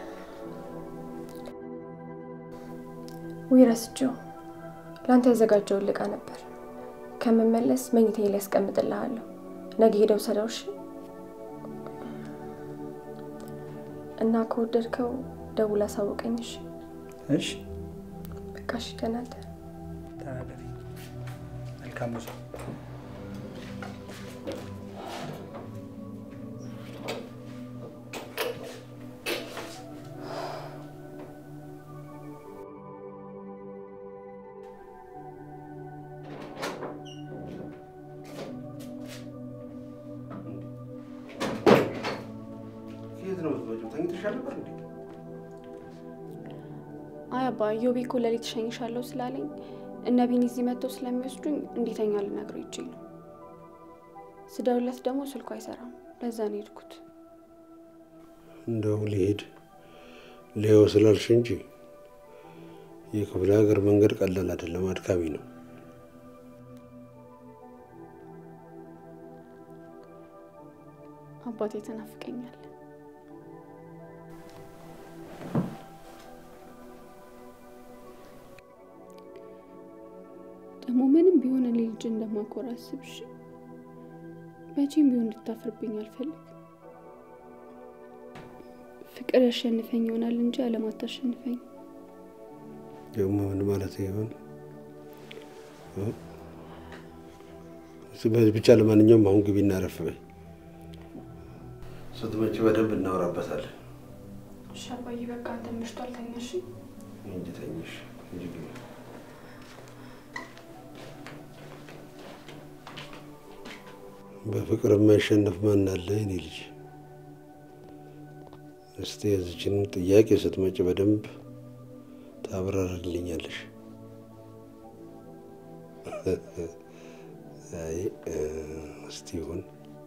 ውይ ረስቼው፣ ለአንተ ያዘጋጀውን ልቃ ነበር። ከምመለስ መኝታዬ ላይ ያስቀምጥልሃለሁ። ነገ ሄደው ሰደው እሺ። እና ከወደድከው ደውል አሳውቀኝ እሺ። እሺ በቃ እሺ፣ ደህና እደር። ተናገሪ። መልካም ጉዞ። የት ነው የምትመጪው? ተኝተሻል ነበር እንዴ? አይ አባ ዮቤ እኮ ሌሊት እሸኝሻለሁ ስላለኝ እነ ቢኒ እዚህ መጥተው ስለሚወስዱኝ እንዲተኛ ልነግረው ይቼ ነው። ስደውለት ደግሞ ስልኩ አይሰራም። ለዛ ነው የሄድኩት። እንደው ልሄድ ሌዮ ስላልሽ እንጂ የክፍለ ሀገር መንገድ ቀላል አይደለም፣ አድካሚ ነው። አባቴ ተናፍቀኛል። ደግሞ ምንም ቢሆን እኔ ልጅ እንደማኮራ አስብሽ። መቼም ቢሆን እንድታፍርብኝ አልፈልግም። ፍቅር ያሸንፈኝ ይሆናል እንጂ ዓለም አታሸንፈኝ። ደግሞ ምን ማለት ይሆን? በዚህ ብቻ ለማንኛውም አሁን ግቢና አረፍ በይ። ስትመጪ በደንብ እናወራበታለን። እሺ አባዬ፣ በቃ አንተ መሽቷል፣ ተኛሽ። እንጂ ተኝሽ እንጂ ግቢ። በፍቅር የማይሸነፍ ማን አለ የኔ ልጅ? እስቲ የዚችን ጥያቄ ስትመጪ በደንብ ታብራርልኛለሽ። አይ እ፣ እስቲ ይሁን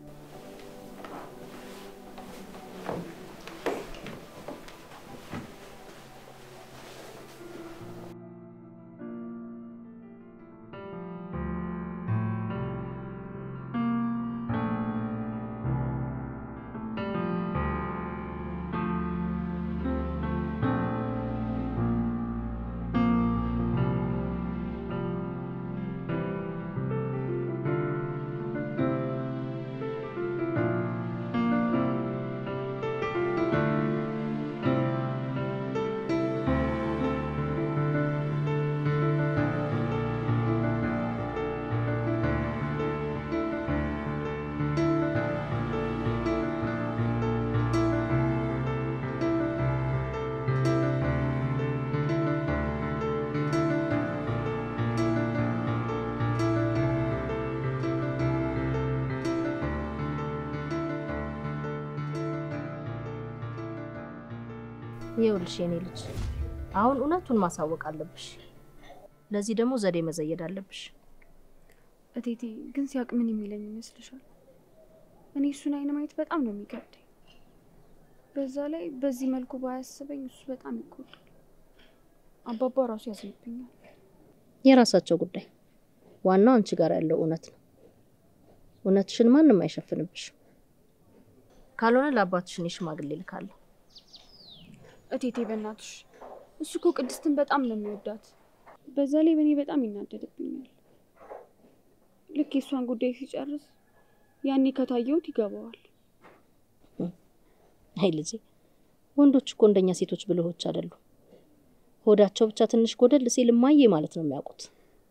ይኸውልሽ የኔ ልጅ አሁን እውነቱን ማሳወቅ አለብሽ። ለዚህ ደግሞ ዘዴ መዘየድ አለብሽ። እቴቴ ግን ሲያውቅ ምን የሚለኝ ይመስልሻል? እኔ እሱን አይን ማየት በጣም ነው የሚከብደኝ። በዛ ላይ በዚህ መልኩ ባያስበኝ እሱ በጣም ይጎዳል። አባባ ራሱ ያዝንብኛል። የራሳቸው ጉዳይ። ዋናው አንቺ ጋር ያለው እውነት ነው። እውነትሽን ማንም አይሸፍንብሽ። ካልሆነ ለአባትሽ እኔ ሽማግሌ ልካለሁ። እቴቴ በእናትሽ እሱ እኮ ቅድስትን በጣም ነው የሚወዳት። በዛ ላይ በእኔ በጣም ይናደድብኛል። ልክ የእሷን ጉዳይ ሲጨርስ ያኔ ከታየሁት ይገባዋል። አይ ልጄ፣ ወንዶች እኮ እንደኛ ሴቶች ብልሆች አይደሉም። ሆዳቸው ብቻ ትንሽ ጎደል ሲል እማዬ ማለት ነው የሚያውቁት።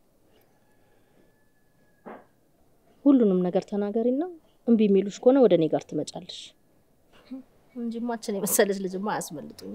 ሁሉንም ነገር ተናገሪና እምቢ የሚሉሽ ከሆነ ወደ እኔ ጋር ትመጫለሽ እንጂማችን የመሰለች ልጅማ አያስመልጡኝ።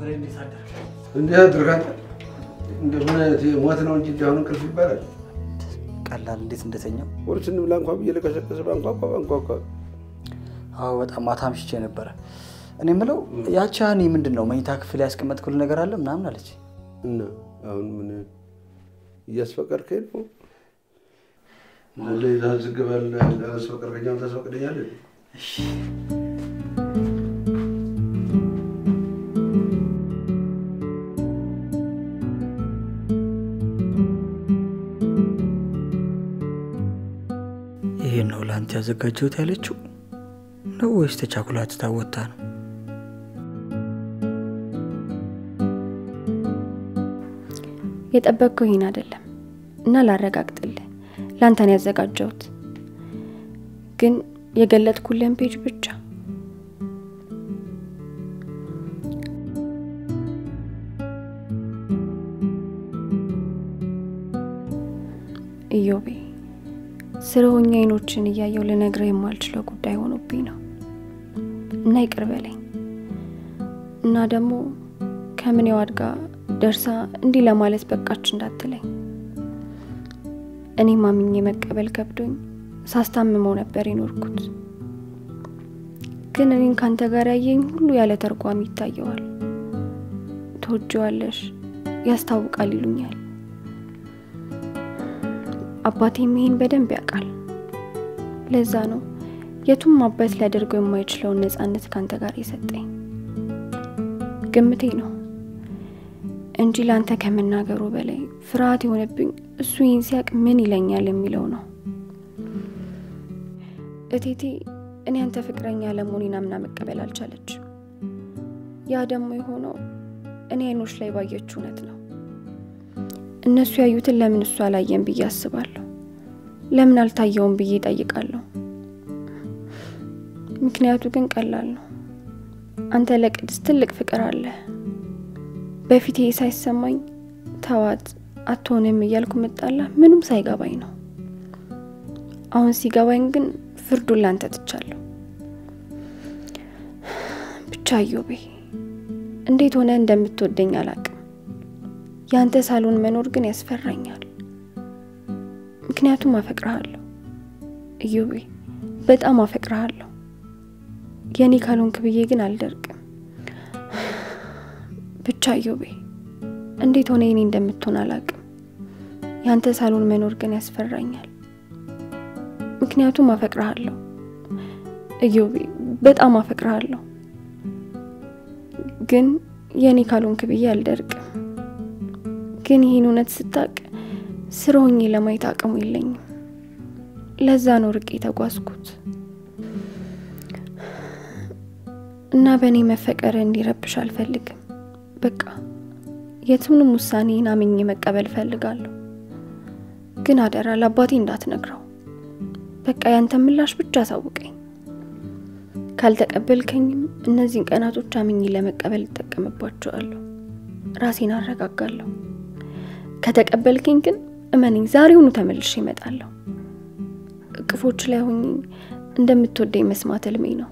ብሬ እንዴት አደርክ? እንዲህ አድርጋት እንደ ምን አይነት ሞት ነው እንጂ እንዲያሁን እንቅልፍ ይባላል። ቀላል እንዴት እንደተኛው ቁርስ እንብላ እንኳ ብዬ ልቀሰቅስ ባንኳኳ ባንኳኳ አዎ በጣም ማታ አምሽቼ ነበረ። እኔ የምለው ያቺ ሀኒ ምንድን ነው መኝታ ክፍል ያስቀመጥኩልህ ነገር አለ ምናምን አለች። እና አሁን ምን እያስፈቀድከኝ ነው? ለዛ ዝግበል አስፈቀድከኛም ታስፈቅደኛለህ? ይሄን ነው ለአንተ ያዘጋጀሁት ያለችው ነው ወይስ ተቻኩላ ትታወታ ነው? የጠበቅከው ይህን አይደለም እና ላረጋግጥልህ፣ ለአንተን ያዘጋጀሁት ግን የገለጥኩልህን ፔጅ ብቻ ኢዮቤ ስለ ሆኜ አይኖችን እያየው ልነግርህ የማልችለው ጉዳይ ሆኖብኝ ነው እና ይቅር በለኝ እና ደግሞ ከምኔው አድጋ ደርሳ እንዲህ ለማለት በቃች እንዳትለኝ። እኔ ማምኜ መቀበል ከብዶኝ ሳስታምመው ነበር የኖርኩት። ግን እኔን ካንተ ጋር ያየኝ ሁሉ ያለ ተርጓሚ ይታየዋል። ትወጂዋለሽ፣ ያስታውቃል ይሉኛል። አባቴም ይሄን በደንብ ያውቃል። ለዛ ነው የቱም አባት ሊያደርገው የማይችለውን ነጻነት ካንተ ጋር የሰጠኝ። ግምቴ ነው እንጂ ለአንተ ከመናገሩ በላይ ፍርሃት የሆነብኝ እሱ ይህን ሲያውቅ ምን ይለኛል የሚለው ነው። እቴቴ እኔ አንተ ፍቅረኛ ለመሆኔን አምና መቀበል አልቻለች። ያ ደግሞ የሆነው እኔ አይኖች ላይ ባየች እውነት ነው። እነሱ ያዩትን ለምን እሱ አላየም ብዬ አስባለሁ። ለምን አልታየውም ብዬ እጠይቃለሁ። ምክንያቱ ግን ቀላል ነው። አንተ ለቅድስት ትልቅ ፍቅር አለ። በፊቴ ሳይሰማኝ ተዋት አትሆንም እያልኩ መጣላ ምንም ሳይገባኝ ነው። አሁን ሲገባኝ ግን ፍርዱን ላንተ ትቻለሁ። ብቻ እዮቤ እንዴት ሆነ እንደምትወደኝ አላቅም። የአንተ ሳሎን መኖር ግን ያስፈራኛል። ምክንያቱም አፈቅረሃለሁ እዮቤ፣ በጣም አፈቅረሃለሁ። የኔ ካልሆንክ ብዬ ግን አልደርቅም። ብቻ እዮቤ እንዴት ሆነ የኔ እንደምትሆን አላቅም። ያንተ ሳሎን መኖር ግን ያስፈራኛል። ምክንያቱም አፈቅረሃለሁ እዮቤ፣ በጣም አፈቅረሃለሁ። ግን የኔ ካልሆንክ ብዬ አልደርቅም። ግን ይህን እውነት ስታቅ ስር ሆኜ ለማየት አቅሙ የለኝም። ለዛ ነው ርቄ የተጓዝኩት እና በእኔ መፈቀር እንዲረብሽ አልፈልግም። በቃ የቱንም ውሳኔን አምኜ መቀበል እፈልጋለሁ። ግን አደራ ለአባቴ እንዳትነግረው። በቃ ያንተ ምላሽ ብቻ አሳውቀኝ። ካልተቀበልከኝም እነዚህን ቀናቶች አምኜ ለመቀበል እጠቀምባቸዋለሁ። ራሴን አረጋጋለሁ። ከተቀበልከኝ ግን እመነኝ፣ ዛሬውኑ ተመልሼ እመጣለሁ። እቅፎች ላይ ሆኜ እንደምትወደኝ መስማት ህልሜ ነው።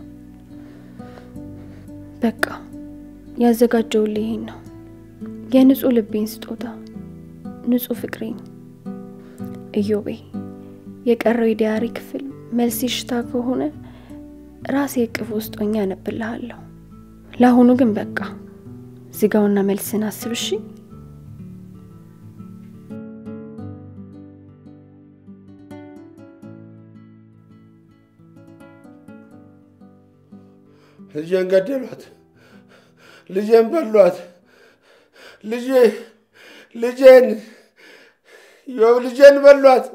በቃ ያዘጋጀውልህ ይሄን ነው የንጹህ ልቤን ስጦታ፣ ንጹህ ፍቅሬን። እዮቤ የቀረው የዲያሪ ክፍል መልስ ሽታ ከሆነ ራሴ እቅፍ ውስጥ ሆኜ አነብልሃለሁ። ለአሁኑ ግን በቃ ዝጋውና መልስን አስብ እሺ። ልጄን ገደሏት፣ ልጄን በሏት፣ ልጄ ልጄን ዮብ ልጄን በሏት።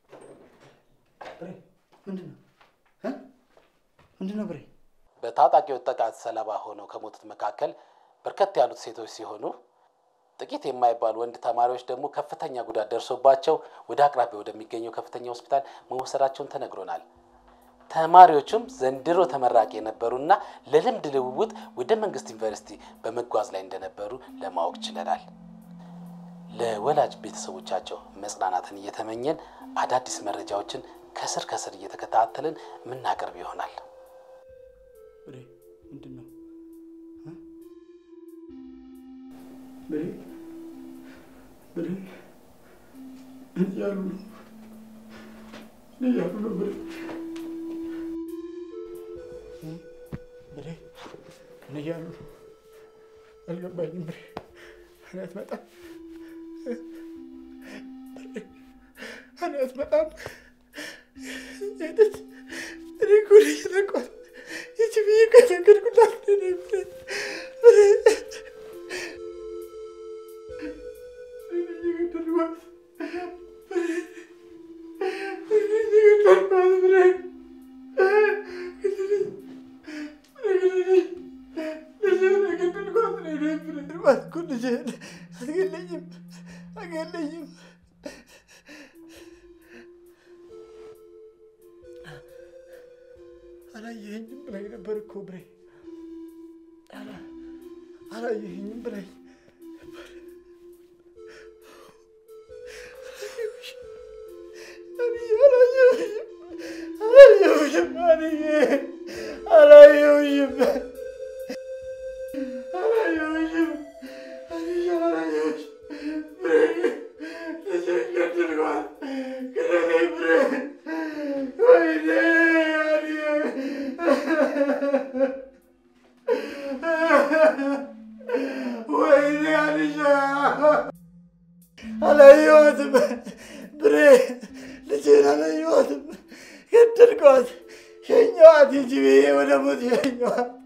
ምንድን ነው ብሬ? በታጣቂዎች ጥቃት ሰለባ ሆነው ከሞቱት መካከል በርከት ያሉት ሴቶች ሲሆኑ ጥቂት የማይባሉ ወንድ ተማሪዎች ደግሞ ከፍተኛ ጉዳት ደርሶባቸው ወደ አቅራቢያ ወደሚገኘው ከፍተኛ ሆስፒታል መወሰዳቸውን ተነግሮናል። ተማሪዎቹም ዘንድሮ ተመራቂ የነበሩና ለልምድ ልውውጥ ወደ መንግስት ዩኒቨርሲቲ በመጓዝ ላይ እንደነበሩ ለማወቅ ችለናል። ለወላጅ ቤተሰቦቻቸው መጽናናትን እየተመኘን አዳዲስ መረጃዎችን ከስር ከስር እየተከታተልን የምናቀርብ ይሆናል። ምንድን ነው ብሬ ብሬ እያሉ ነው እያሉ ነው ብሬ ብሬ ምን እያሉ ነው? አልገባኝም ብሬ እኔ አትመጣም እኔ አትመጣም ሄደች እኔ እኮ ነኝ የነቋት ይቺ ብዬ እኮ የነገርኩላት እኔ ብሬ ብሬ እኔ ነኝ የገደልኳት ብሬ እኔ ነኝ የገደልኳት ብሬ ግደለኝ ግደለኝ ልጄን የገደልኳት እኔ ነኝ ብሬ ገደልኳት እኮ ልጄን አትገለኝም አትገለኝም አላየኸኝም ብላኝ ነበር እኮ ብሬ አላ- አላየኸኝም ብላኝ ነበር። አንዬ አላየሁሽም አላየሁሽም አንዬ አላየሁሽም አላየሁሽም አንዬ አላየሁሽም ብሬ ልጄን ገደልኳት ግደለኝ ብሬ ወይኔ አንዬ ወይኔ አንሻ አላየኋትም ብሬ ልጄን አላየኋትም ገደልኳት ሸኘኋት ሂጂ ብዬ ወደ ሞት ሸኘኋት